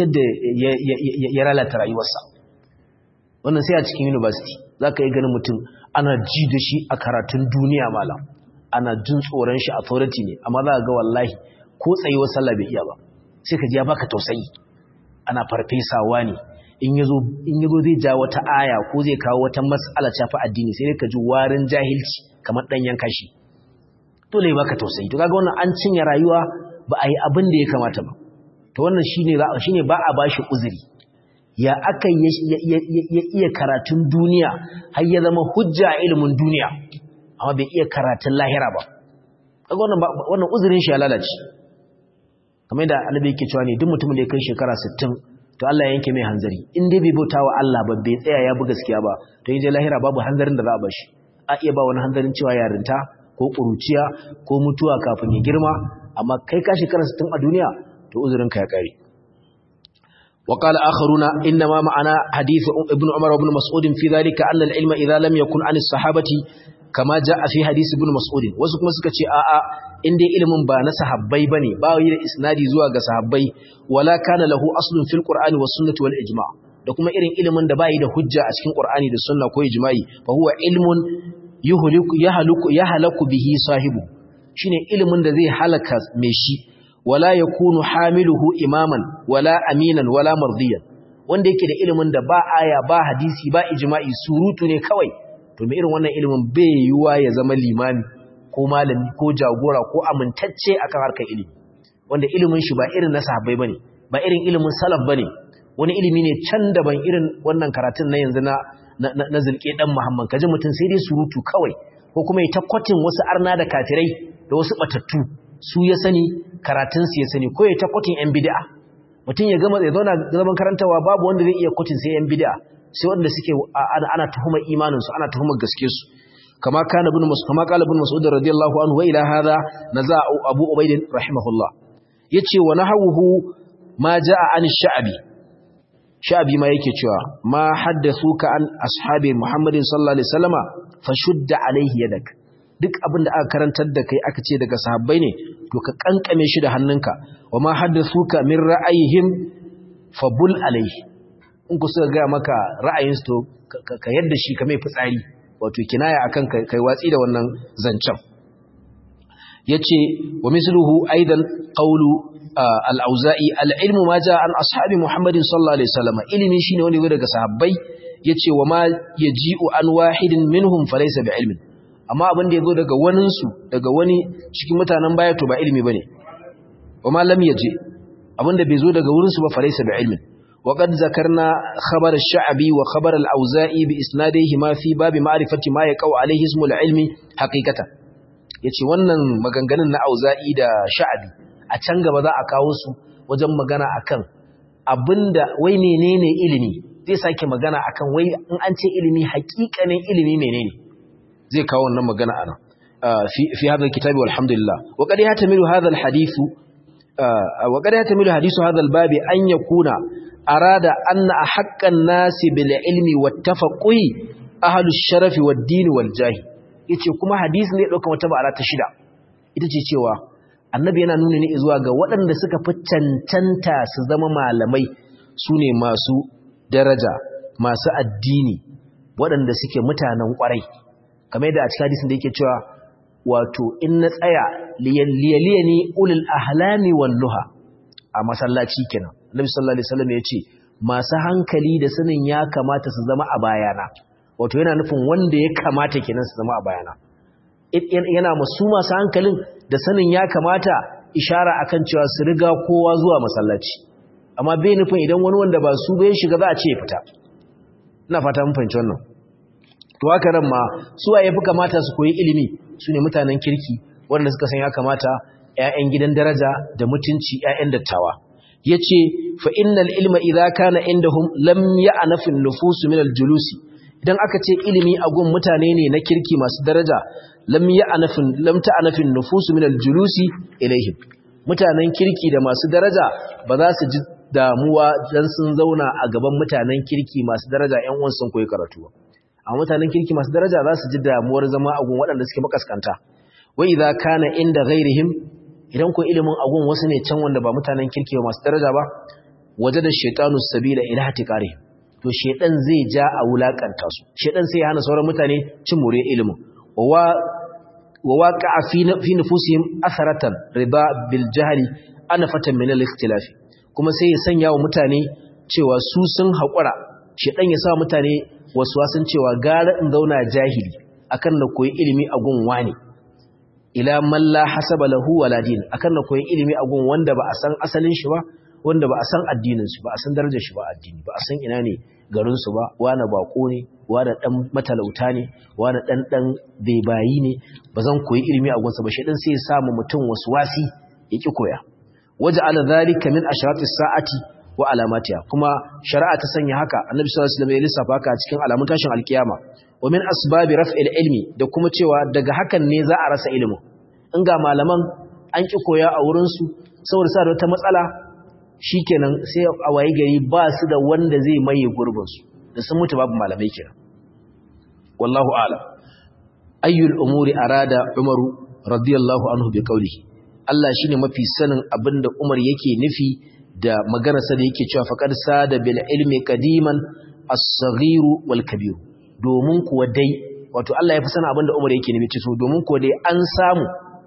ya lalata rayuwarsa wannan sai a cikin university za ka yi ganin mutum ana ji da shi a karatun duniya malam ana jin tsoron shi authority ne amma za ga wallahi ko tsayuwar sallah bai iya ba sai ka ji ya baka tausayi ana farfesawa ne in yazo in yazo zai ja wata aya ko zai kawo wata mas'ala ta fa addini sai ka ji warin jahilci kamar dan yanka shi dole baka tausayi to kaga wannan an cinye rayuwa ba a yi abin da ya kamata ba to wannan shine shine ba a bashi uzuri ya aka ya iya karatun duniya har ya zama hujja a ilimin duniya amma bai iya karatun lahira ba kaga wannan wannan uzurin shi ya lalace kamar yadda annabi yake cewa ne duk mutumin da ya kai shekara 60 to Allah ya yanke mai hanzari in dai bai bauta wa Allah ba bai tsaya ya bi gaskiya ba to in je lahira babu hanzarin da za a bashi a iya ba wani hanzarin cewa yarinta ko ƙuruciya ko mutuwa kafin ya girma amma kai ka shekara 60 a duniya to uzurin ka ya kare وقال آخرون إنما معنا حديث ابن عمر وابن مسعود في ذلك أن العلم إذا لم يكن عن الصحابة كما جاء في حديث ابن مسعود وسكما سكتي آآ إن دي علم با نسحبي بني با يرى إسنادي زواج صحابي ولا كان له أصل في القرآن والسنة والإجماع da kuma irin ilimin da bai da hujja a cikin Qur'ani da Sunna ko ijma'i fa huwa ilmun yuhliku yahluku yahlaku bihi sahibu shine ilimin da zai halaka mai shi wala yakunu hamiluhu imaman wala aminan wala mardiyan wanda yake da ilimin da ba aya ba hadisi ba ijma'i surutu ne kawai to mai irin wannan ilimin bai yiwuwa ya zama limami ko malami ko jagora ko amintacce akan harkar ilimi wanda ilimin shi ba irin na sahabbai bane ba irin ilimin salaf bane wani ilimi ne can daban irin wannan karatun na yanzu na na zulke dan Muhammad kaji mutum sai dai surutu kawai ko kuma ya takwatin wasu arna da kafirai da wasu batattu su ya sani karatun su ya sani ko ya takwatin yan bid'a mutum ya gama ya zauna zaman karantawa babu wanda zai iya kwatin sai yan bid'a sai wanda suke ana tuhumar imanin su ana tuhumar gaske su kama kana ibn mas'ud kama qala ibn mas'ud radiyallahu anhu wa ila hadha naza abu ubayd rahimahullah yace wa nahawuhu ma jaa an sha'bi sha'bi ma yake cewa ma haddathuka an ashabi muhammadin sallallahu alaihi wasallama fashudda alaihi yadak duk abin da aka karantar da kai aka ce daga sahabbai ne to ka kankame shi da hannunka wa ma haddathuka min ra'ayihim fabul alaihi in ku suka ga maka ra'ayinsu to ka yadda shi ka mai fitsari wato kinaya akan kai watsi da wannan zancen yace wa misluhu aidan qawlu al-auza'i al-ilmu ma jaa an ashabi muhammadin sallallahu alaihi wasallam ilimi shine wanda yazo daga sahabbai yace wa ma yaji'u an wahidin minhum falaysa bi ilmin amma abin da yazo daga wanin su daga wani cikin mutanen baya to ba ilimi bane wa ma lam yaji abin da bai zo daga wurin su ba falaysa bi ilmin وقد ذكرنا خبر الشعبي وخبر الأوزائي بإسنادهما في باب معرفة ما يقع عليه اسم العلم حقيقة yace wannan maganganun na auza'i da sha'abi a can gaba za a kawo su wajen magana akan abinda wai menene ilimi zai sake magana akan wai in an ce ilimi haƙiƙanin ilimi menene zai kawo wannan magana ana fi fi hadha alkitabi walhamdulillah wa qad yahtamilu hadha alhadithu wa qad yahtamilu hadithu hadha albabi an yakuna arada anna haqqan nasi bil ilmi wattafaqi ahlus sharafi wad din wal jahi yace kuma hadisi ne dauka wata ba'ala ta shida ita ce cewa annabi yana nuna ne zuwa ga waɗanda suka fi cancanta su zama malamai sune masu daraja masu addini waɗanda suke mutanen ƙwarai kamar yadda a cikin hadisin da yake cewa wato in na tsaya liyaliyani ulul ahlami wan nuha a masallaci kenan Annabi sallallahu alaihi wasallam ya ce masu hankali da sanin ya kamata su zama a bayana wato yana nufin wanda ya kamata kenan su zama a bayana yana masu masu hankalin da sanin ya kamata ishara akan cewa su riga kowa zuwa masallaci amma bai nufin idan wani wanda ba su bai shiga za a ce fita ina fata mun fahimci wannan to haka nan ma su waye fi kamata su koyi ilimi su ne mutanen kirki wanda suka san ya kamata ƴaƴan gidan daraja da mutunci ƴaƴan dattawa yace fa innal ilma idza kana indahum lam ya'nafu an-nufus min al-julusi idan aka ce ilimi a gun mutane ne na kirki masu daraja lam ya'nafu lam ta'nafu an-nufus min al-julusi ilaihim mutanen kirki da masu daraja ba za su ji damuwa dan sun zauna a gaban mutanen kirki masu daraja ƴan uwan sun koyi karatu ba a mutanen kirki masu daraja za su ji damuwar zama a gun waɗanda suke makaskanta wa idza kana inda ghairihim idan ko ilimin agun wasu ne can wanda ba mutanen kirki ba masu daraja ba waje da shaitanu sabila ila hatiqari to shaitan zai ja a wulakanta su shaitan sai ya hana sauran mutane cin more ilimin wa wa waqa'a fi fi nufusihim atharatan riba bil jahli anafatan min al ikhtilaf kuma sai ya sanya wa mutane cewa su sun haƙura shaitan ya sa mutane wasu wasun cewa gara in zauna jahili akan na koyi ilimi a gun wani ila man la hasaba lahu wala din akan na koyi ilimi a gun wanda ba a san asalin shi ba wanda ba a san addinin shi ba a san darajar shi ba addini ba a san ina ne garin su ba wani bako ne wani dan matalauta ne wani dan dan bebayi ne ba zan koyi ilimi a gunsa ba shi dan sai ya samu mutum waswasi ya ki koya waja'ala dhalika min ashratis sa'ati wa alamatiha kuma shari'a ta sanya haka annabi sallallahu alaihi wasallam ya lissafa haka a cikin alamun tashin alkiyama wa min asbabi raf'il ilmi da kuma cewa daga hakan ne za a rasa ilimin in ga malaman an ki koya a wurin su saboda sa da wata matsala shikenan sai a waye gari ba su da wanda zai maye gurbin su da sun mutu babu malamai kenan wallahu a'lam ayyul umuri arada umaru radiyallahu anhu bi qawlihi Allah shine mafi sanin abinda Umar yake nufi da maganarsa da yake cewa faqad sada bil ilmi qadiman as-saghiru wal kabiru domin kuwa dai wato Allah ya fi sanin abinda Umar yake nufi so domin kuwa dai an samu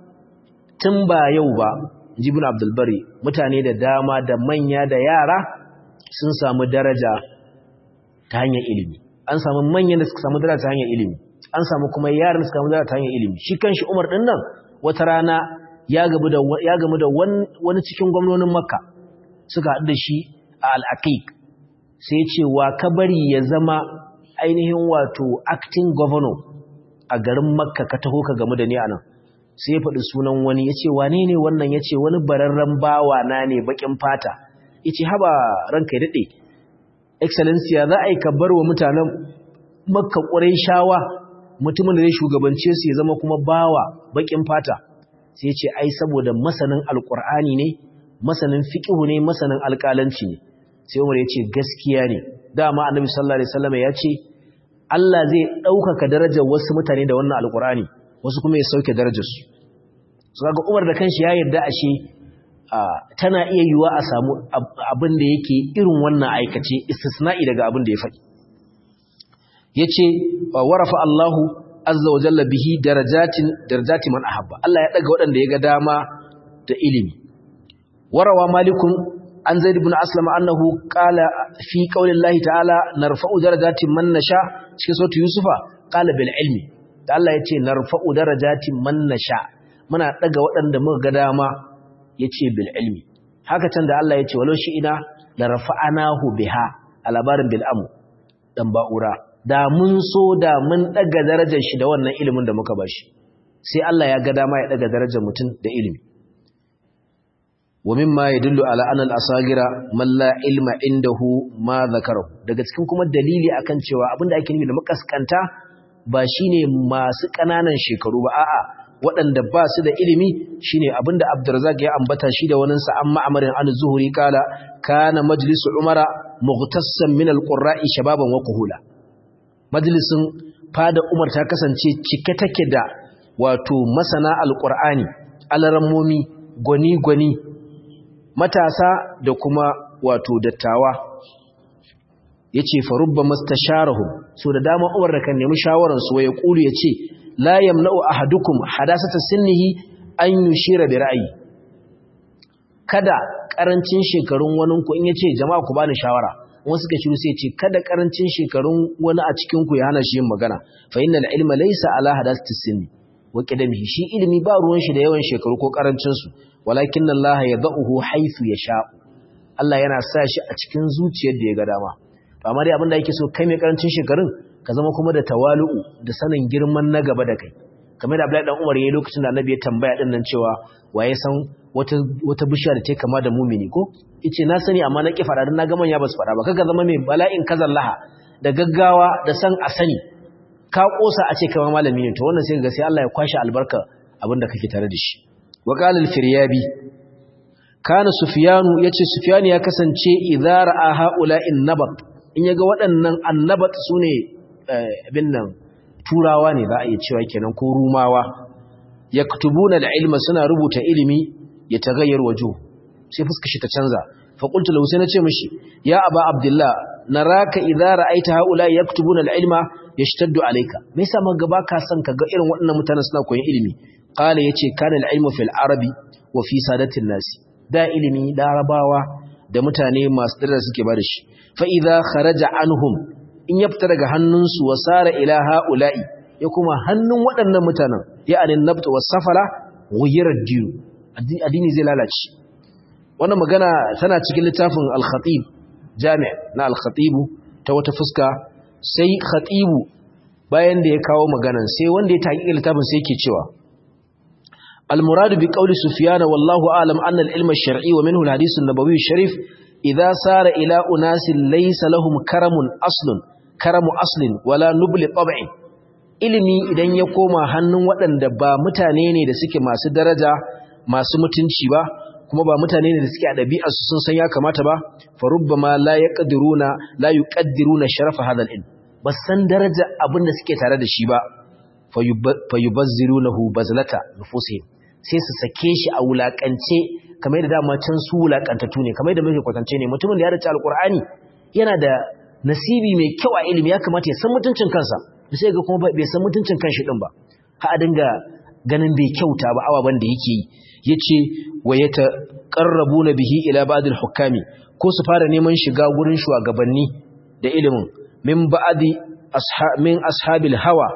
tun ba yau ba Ibn Abdul Bari mutane da dama da manya da yara sun samu daraja ta hanyar ilimi an samu manyan da suka samu daraja ta hanyar ilimi an samu kuma yaran suka mudara ta hanyar ilimi shi kanshi Umar din nan wata rana ya gamu da ya gamu da wani cikin gwamnonin Makka suka haɗu da shi a al-Aqiq sai ya ce wa ka bari ya zama ainihin wato acting governor a garin Makka ka taho ka gamu da ni anan sai ya faɗi sunan wani ya ce wane ne wannan ya ce wani bararren bawa na ne baƙin fata ya ce haba ranka ya daɗe excellencia za a yi ka bar wa mutanen makka ƙwarai shawa mutumin da zai shugabance su ya zama kuma bawa baƙin fata sai ya ce ai saboda masanin alƙur'ani ne masanin fiƙihu ne masanin alƙalanci ne sai umar ya ce gaskiya ne dama annabi sallallahu alaihi wasallam ya ce Allah zai ɗaukaka darajar wasu mutane da wannan alƙur'ani wasu kuma ya sauke darajarsu su ga umar da kanshi ya yarda ashe tana iya yiwa a samu abin da yake irin wannan aikace istisna'i daga abin da ya faɗi yace warafa Allahu azza wa jalla bihi darajatin darajati man ahabba Allah ya daga waɗanda ya ga dama da ilimi warawa malikun an zaid ibn aslam annahu qala fi qawli Allah ta'ala narfa'u darajatin man nasha cikin sautu yusufa qala bil ilmi da Allah ya ce narfa'u darajatin man nasha muna daga waɗanda muka ga dama yace bil ilmi haka can da Allah ya ce walau shi ina la rafa'anahu biha a labarin bil amu dan ba'ura da mun so da mun daga darajar shi da wannan ilimin da muka bashi sai Allah ya ga dama ya daga darajar mutum da ilimi wa mimma yadullu ala anna al-asagira man la ilma indahu ma zakarahu daga cikin kuma dalili akan cewa abinda ake nufi da makaskanta ba shine masu ƙananan shekaru ba a'a waɗanda ba su da ilimi shine abinda Abdurrazzaq ya ambata shi da wani sa amma amarin an zuhuri kala kana majlisu umara mughtassan min alqurra'i shababan wa kuhula majlisin fada umar ta kasance cike take da wato masana alqur'ani alarammomi gwani gwani matasa da kuma wato dattawa yace fa rubba mastasharahum so da dama Umar da kan nemi shawaran su waye kulu yace la yamna'u ahadukum hadasata sinnihi an yushira bi ra'yi kada karancin shekarun wani ku in yace jama'a ku bani shawara wasu suka shiru sai ce kada karancin shekarun wani a cikin ku ya hana shi yin magana fa innal ilma laysa ala hadasati sinni wa qadamihi shi ilimi ba ruwan shi da yawan shekaru ko karancin su walakin Allah yad'uhu haythu yasha Allah yana sa shi a cikin zuciyar da ya ga dama amma dai abinda yake so kai mai karancin shekarun ka zama kuma da tawalu'u da sanin girman na gaba da kai kamar da Abdullahi dan Umar yayin lokacin da Annabi ya tambaya din nan cewa waye san wata wata bishiya da take kama da mumini ko yace na sani amma na ki fada dan na ga manya ba su fada ba kaga zama mai bala'in kazallaha da gaggawa da san a sani ka kosa a ce kai malami ne to wannan sai ga sai Allah ya kwashi albarka abinda kake tare da shi wa qala al-firyabi kana sufyanu yace sufyanu ya kasance idza ra'a ha'ula'in nabat in yaga waɗannan annabat sune abin nan turawa ne za a iya cewa kenan ko rumawa yaktubuna al-ilma suna rubuta ilimi ya tagayyar wajo sai fuska shi ta canza fa qultu lahu sai nace mishi ya aba abdullah naraka idza ra'aita haula yaktubuna al-ilma yashtaddu alayka me yasa mun gaba ka san kaga irin waɗannan mutanen suna koyon ilimi qala yace kana al-ilmu fil arabi wa fi sadatin nasi da ilimi larabawa da mutane masu dara suke ba da shi fa idza kharaja anhum in ya fita daga hannunsu wa sara ila haula'i ya kuma hannun waɗannan mutanen ya anin nabtu was safara ghayra din addini zai lalace wannan magana tana cikin littafin al-khatib jami' na al-khatib ta wata fuska sai khatibu bayan da ya kawo maganan sai wanda ya taƙi littafin sai yake cewa المراد بقول سفيان والله أعلم أن العلم الشرعي ومنه الحديث النبوي الشريف إذا سار إلى أناس ليس لهم كرم أصل كرم أصل ولا نبل طبع ilimi idan ya koma hannun waɗanda ba mutane ne da suke masu daraja masu mutunci ba kuma ba mutane ne da suke a ɗabi'arsu sun san ya kamata ba fa rubbama la yaqdiruna la yuqaddiruna sharafa hadha al-ilm ba san daraja abin da suke tare da shi ba fa yubazzirunahu bazlata nufusihim sai su sake shi a wulakance kamar da dama can su wulakantattu ne kamar da muke kwatance ne mutumin da ya race alqur'ani yana da nasibi mai kyau a ilimi ya kamata ya san mutuncin kansa sai ga kuma bai san mutuncin kanshi din ba ha a dinga ganin bai kyauta ba ababan da yake yi yace wa yataqarrabuna bihi ila ba'dil hukami ko su fara neman shiga gurin shugabanni da ilimin min ba'di min ashabil hawa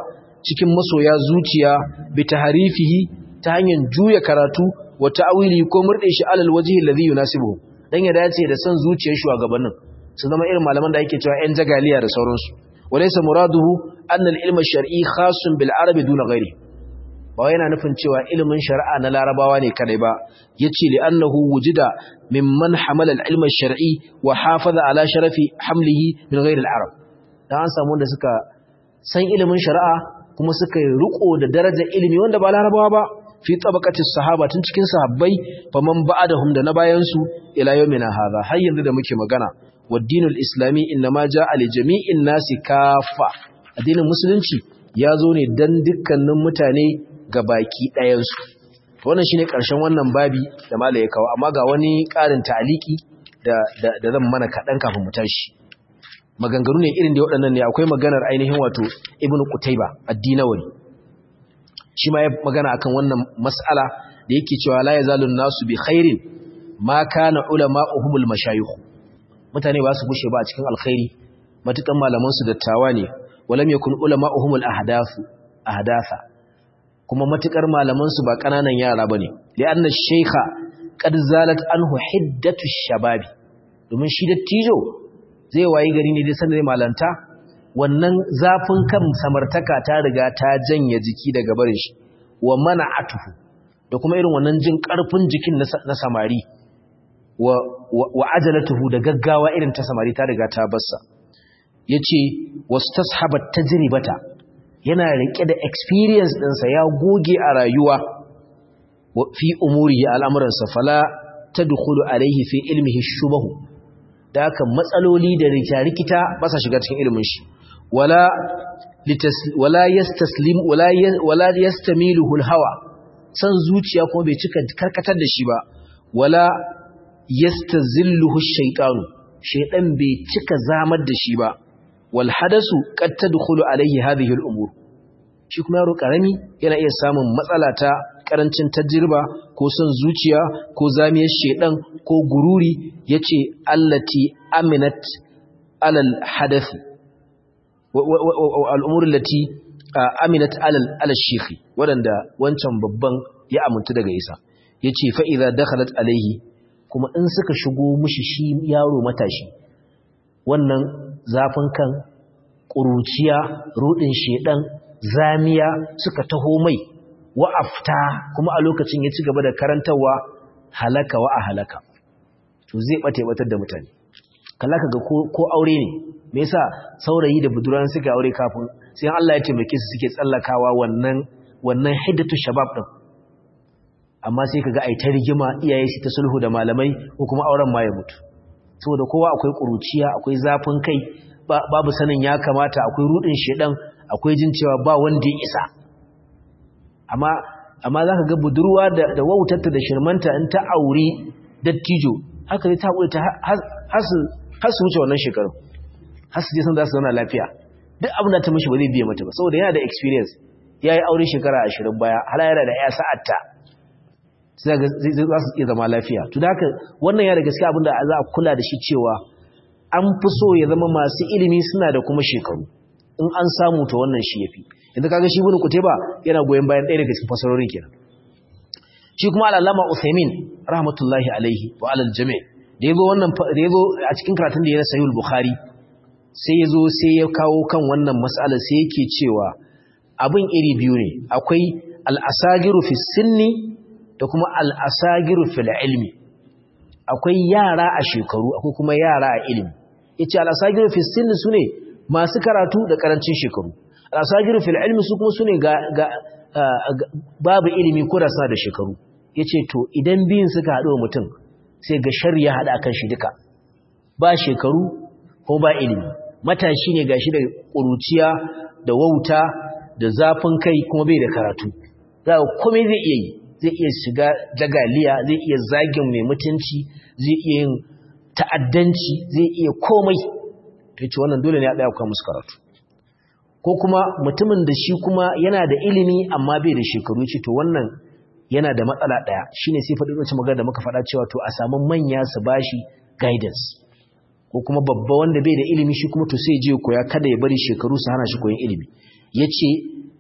cikin masoya zuciya bi tahrifihi ta hanyar juya karatu wa ta'wili ko murde shi alal wajhi alladhi yunasibuhu dan ya dace da san zuciyar shugabannin su zama irin malaman da ake cewa 'yan jagaliya da sauransu walaysa muraduhu anna al-ilm ash-shar'i khassun bil arabi duna ghairi ba yana nufin cewa ilimin shari'a na larabawa ne kadai ba yace li annahu wujida mimman hamala al-ilm ash-shar'i wa hafaza ala sharafi hamlihi min ghairi al-arab dan an samu wanda suka san ilimin shari'a kuma suka yi riko da darajar ilimi wanda ba larabawa ba fi tabaqatis sahaba tun cikin sahabbai faman ba'dahum da na bayan su ila yawmina hadha har yanzu da muke magana waddinul islami inma ja'a li jami'in nasi kafa addinin musulunci ya zo ne dan dukkanin mutane ga baki ɗayan su wannan shine karshen wannan babi da malai ya kawo amma ga wani ƙarin ta'aliki da da, da zan mana kadan kafin mu tashi maganganu ne irin da waɗannan ne akwai maganar ainihin wato ibnu qutayba ad-dinawi shi ma ya magana akan wannan mas'ala da yake cewa la yazalun nasu bi khairin ma kana ulama'uhumul mashayikh mutane ba su gushe ba a cikin alkhairi matukan malaman su dattawa ne walam yakun ulama'uhumul ahdathu ahdatha kuma matukar malaman su ba kananan yara bane li anna shaykha qad zalat anhu hiddatu shababi domin shi dattijo zai wayi gari ne dai sanin malanta wannan zafin kan samartaka ta riga ta janye jiki daga barin shi wa mana'atuhu da kuma irin wannan jin karfin jikin na samari wa wa ajalatuhu da gaggawa irin ta samari ta riga ta bassa yace wastashabat tajribata yana rike da experience ɗinsa ya goge a rayuwa fi umuri al'amuransa fala tadkhulu alaihi fi ilmihi shubahu da haka matsaloli da rikita ba sa shiga cikin ilimin shi wala wala yastaslim wala wala yastamiluhu alhawa san zuciya kuma bai cika karkatar da shi ba wala yastazilluhu ash-shaytanu shaytan bai cika zamar da shi ba wal hadasu qad tadkhulu alayhi hadhihi al-umur shi kuma yaro karami yana iya samun matsala ta karancin tajriba ko son zuciya ko zamiyar shaydan ko gururi yace allati aminat alal hadathi al'umur lati aminat alal alal shekhi waɗanda wancan babban ya amintu daga isa ya ce fa'iza dakhalat alaihi kuma in suka shigo mushi shi yaro matashi wannan zafin kan ƙuruciya ruɗin sheɗan zamiya suka taho mai wa'afta kuma a lokacin ya ci gaba da karantarwa halaka wa a halaka to zai ɓata batar da mutane kalla ka ga ko aure ne me yasa saurayi da buduran suka aure kafin sai Allah ya taimake su suke tsallakawa wannan wannan hiddatu shabab din amma sai kaga ai ta rigima iyaye su ta sulhu da malamai ko kuma auren ma ya mutu saboda kowa akwai kuruciya akwai zafin kai babu sanin ya kamata akwai rudin shedan akwai jin cewa ba wanda ya isa amma amma zaka ga budurwa da da wautarta da shirmanta in ta aure dattijo haka ne ta hakuri ta hasu hasu wuce wannan shekaru hasu je san za su zauna lafiya duk abin da ta mishi ba zai biye mata ba saboda yana da experience yayi aure shekara 20 baya hala yana da ya sa'atta sai ga za su iya zama lafiya to da haka wannan ya da gaskiya abin da za a kula da shi cewa an fi so ya zama masu ilimi suna da kuma shekaru in an samu to wannan shi yafi yanzu kaga shi ibn kutayba yana goyen bayan ɗaya daga cikin fasarorin kenan shi kuma al-allama Uthaymin rahmatullahi alaihi wa alal jami' da yazo wannan da yazo a cikin karatun da ya na sahih bukhari sai yazo sai ya kawo kan wannan mas'alar sai yake cewa abin iri biyu ne akwai al-asagiru fi sinni da kuma al-asagiru fil ilmi akwai yara a shekaru akwai kuma yara a ilimi yace al-asagiru fi sinni sune masu karatu da karancin shekaru al-asagiru fil ilmi su kuma sune ga, ga babu ilimi ko da suna da shekaru yace to idan biyun suka haɗu wa mutum sai ga shar ya haɗa kan shi duka ba shekaru ko ba ilimi matashi ne gashi da ƙuruciya da wauta da zafin kai kuma bai da karatu za ka komai zai iya yi zai iya shiga jagaliya zai iya zagin mai mutunci zai iya yin ta'addanci zai iya komai to yace wannan dole ne a ɗaya kuma musu karatu ko kuma mutumin da shi kuma yana da ilimi amma bai da shekaru ce to wannan yana da matsala ɗaya shine sai faɗi wacce magana da muka faɗa cewa to a samu manya su bashi guidance ko kuma babba wanda bai da ilimi shi kuma to sai je koya kada ya bari shekaru su hana shi koyon ilimi yace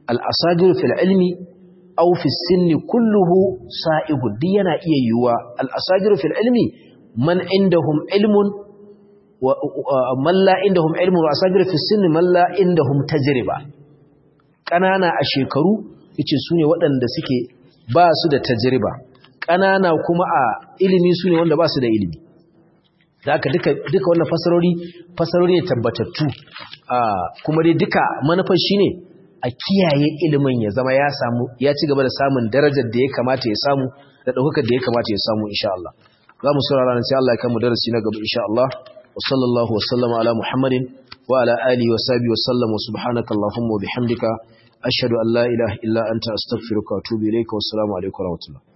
al-asagir fil ilmi aw fi sinni kulluhu sa'igu duk yana iya yiwuwa al-asagir fil ilmi man indahum ilmun wa man la indahum ilmun wa asagir fi sinni man la indahum tajriba kanana a shekaru yace sune waɗanda suke ba su da tajriba kanana kuma a ilimi sune wanda ba su da ilimi haka duka duka wannan fasarori fasarori ne tabbatattu kuma dai duka manufar shine a kiyaye ilimin ya zama ya samu ya ci gaba da samun darajar da ya kamata ya samu da daukakar da ya kamata ya samu insha Allah za mu saurara nan sai Allah ya kai mu darasi na gaba insha Allah wa sallallahu wa sallama ala Muhammadin wa ala alihi wa sahbihi wa sallam wa subhanaka allahumma wa bihamdika ashhadu an la ilaha illa anta astaghfiruka wa atubu ilayka wa assalamu alaikum wa rahmatullah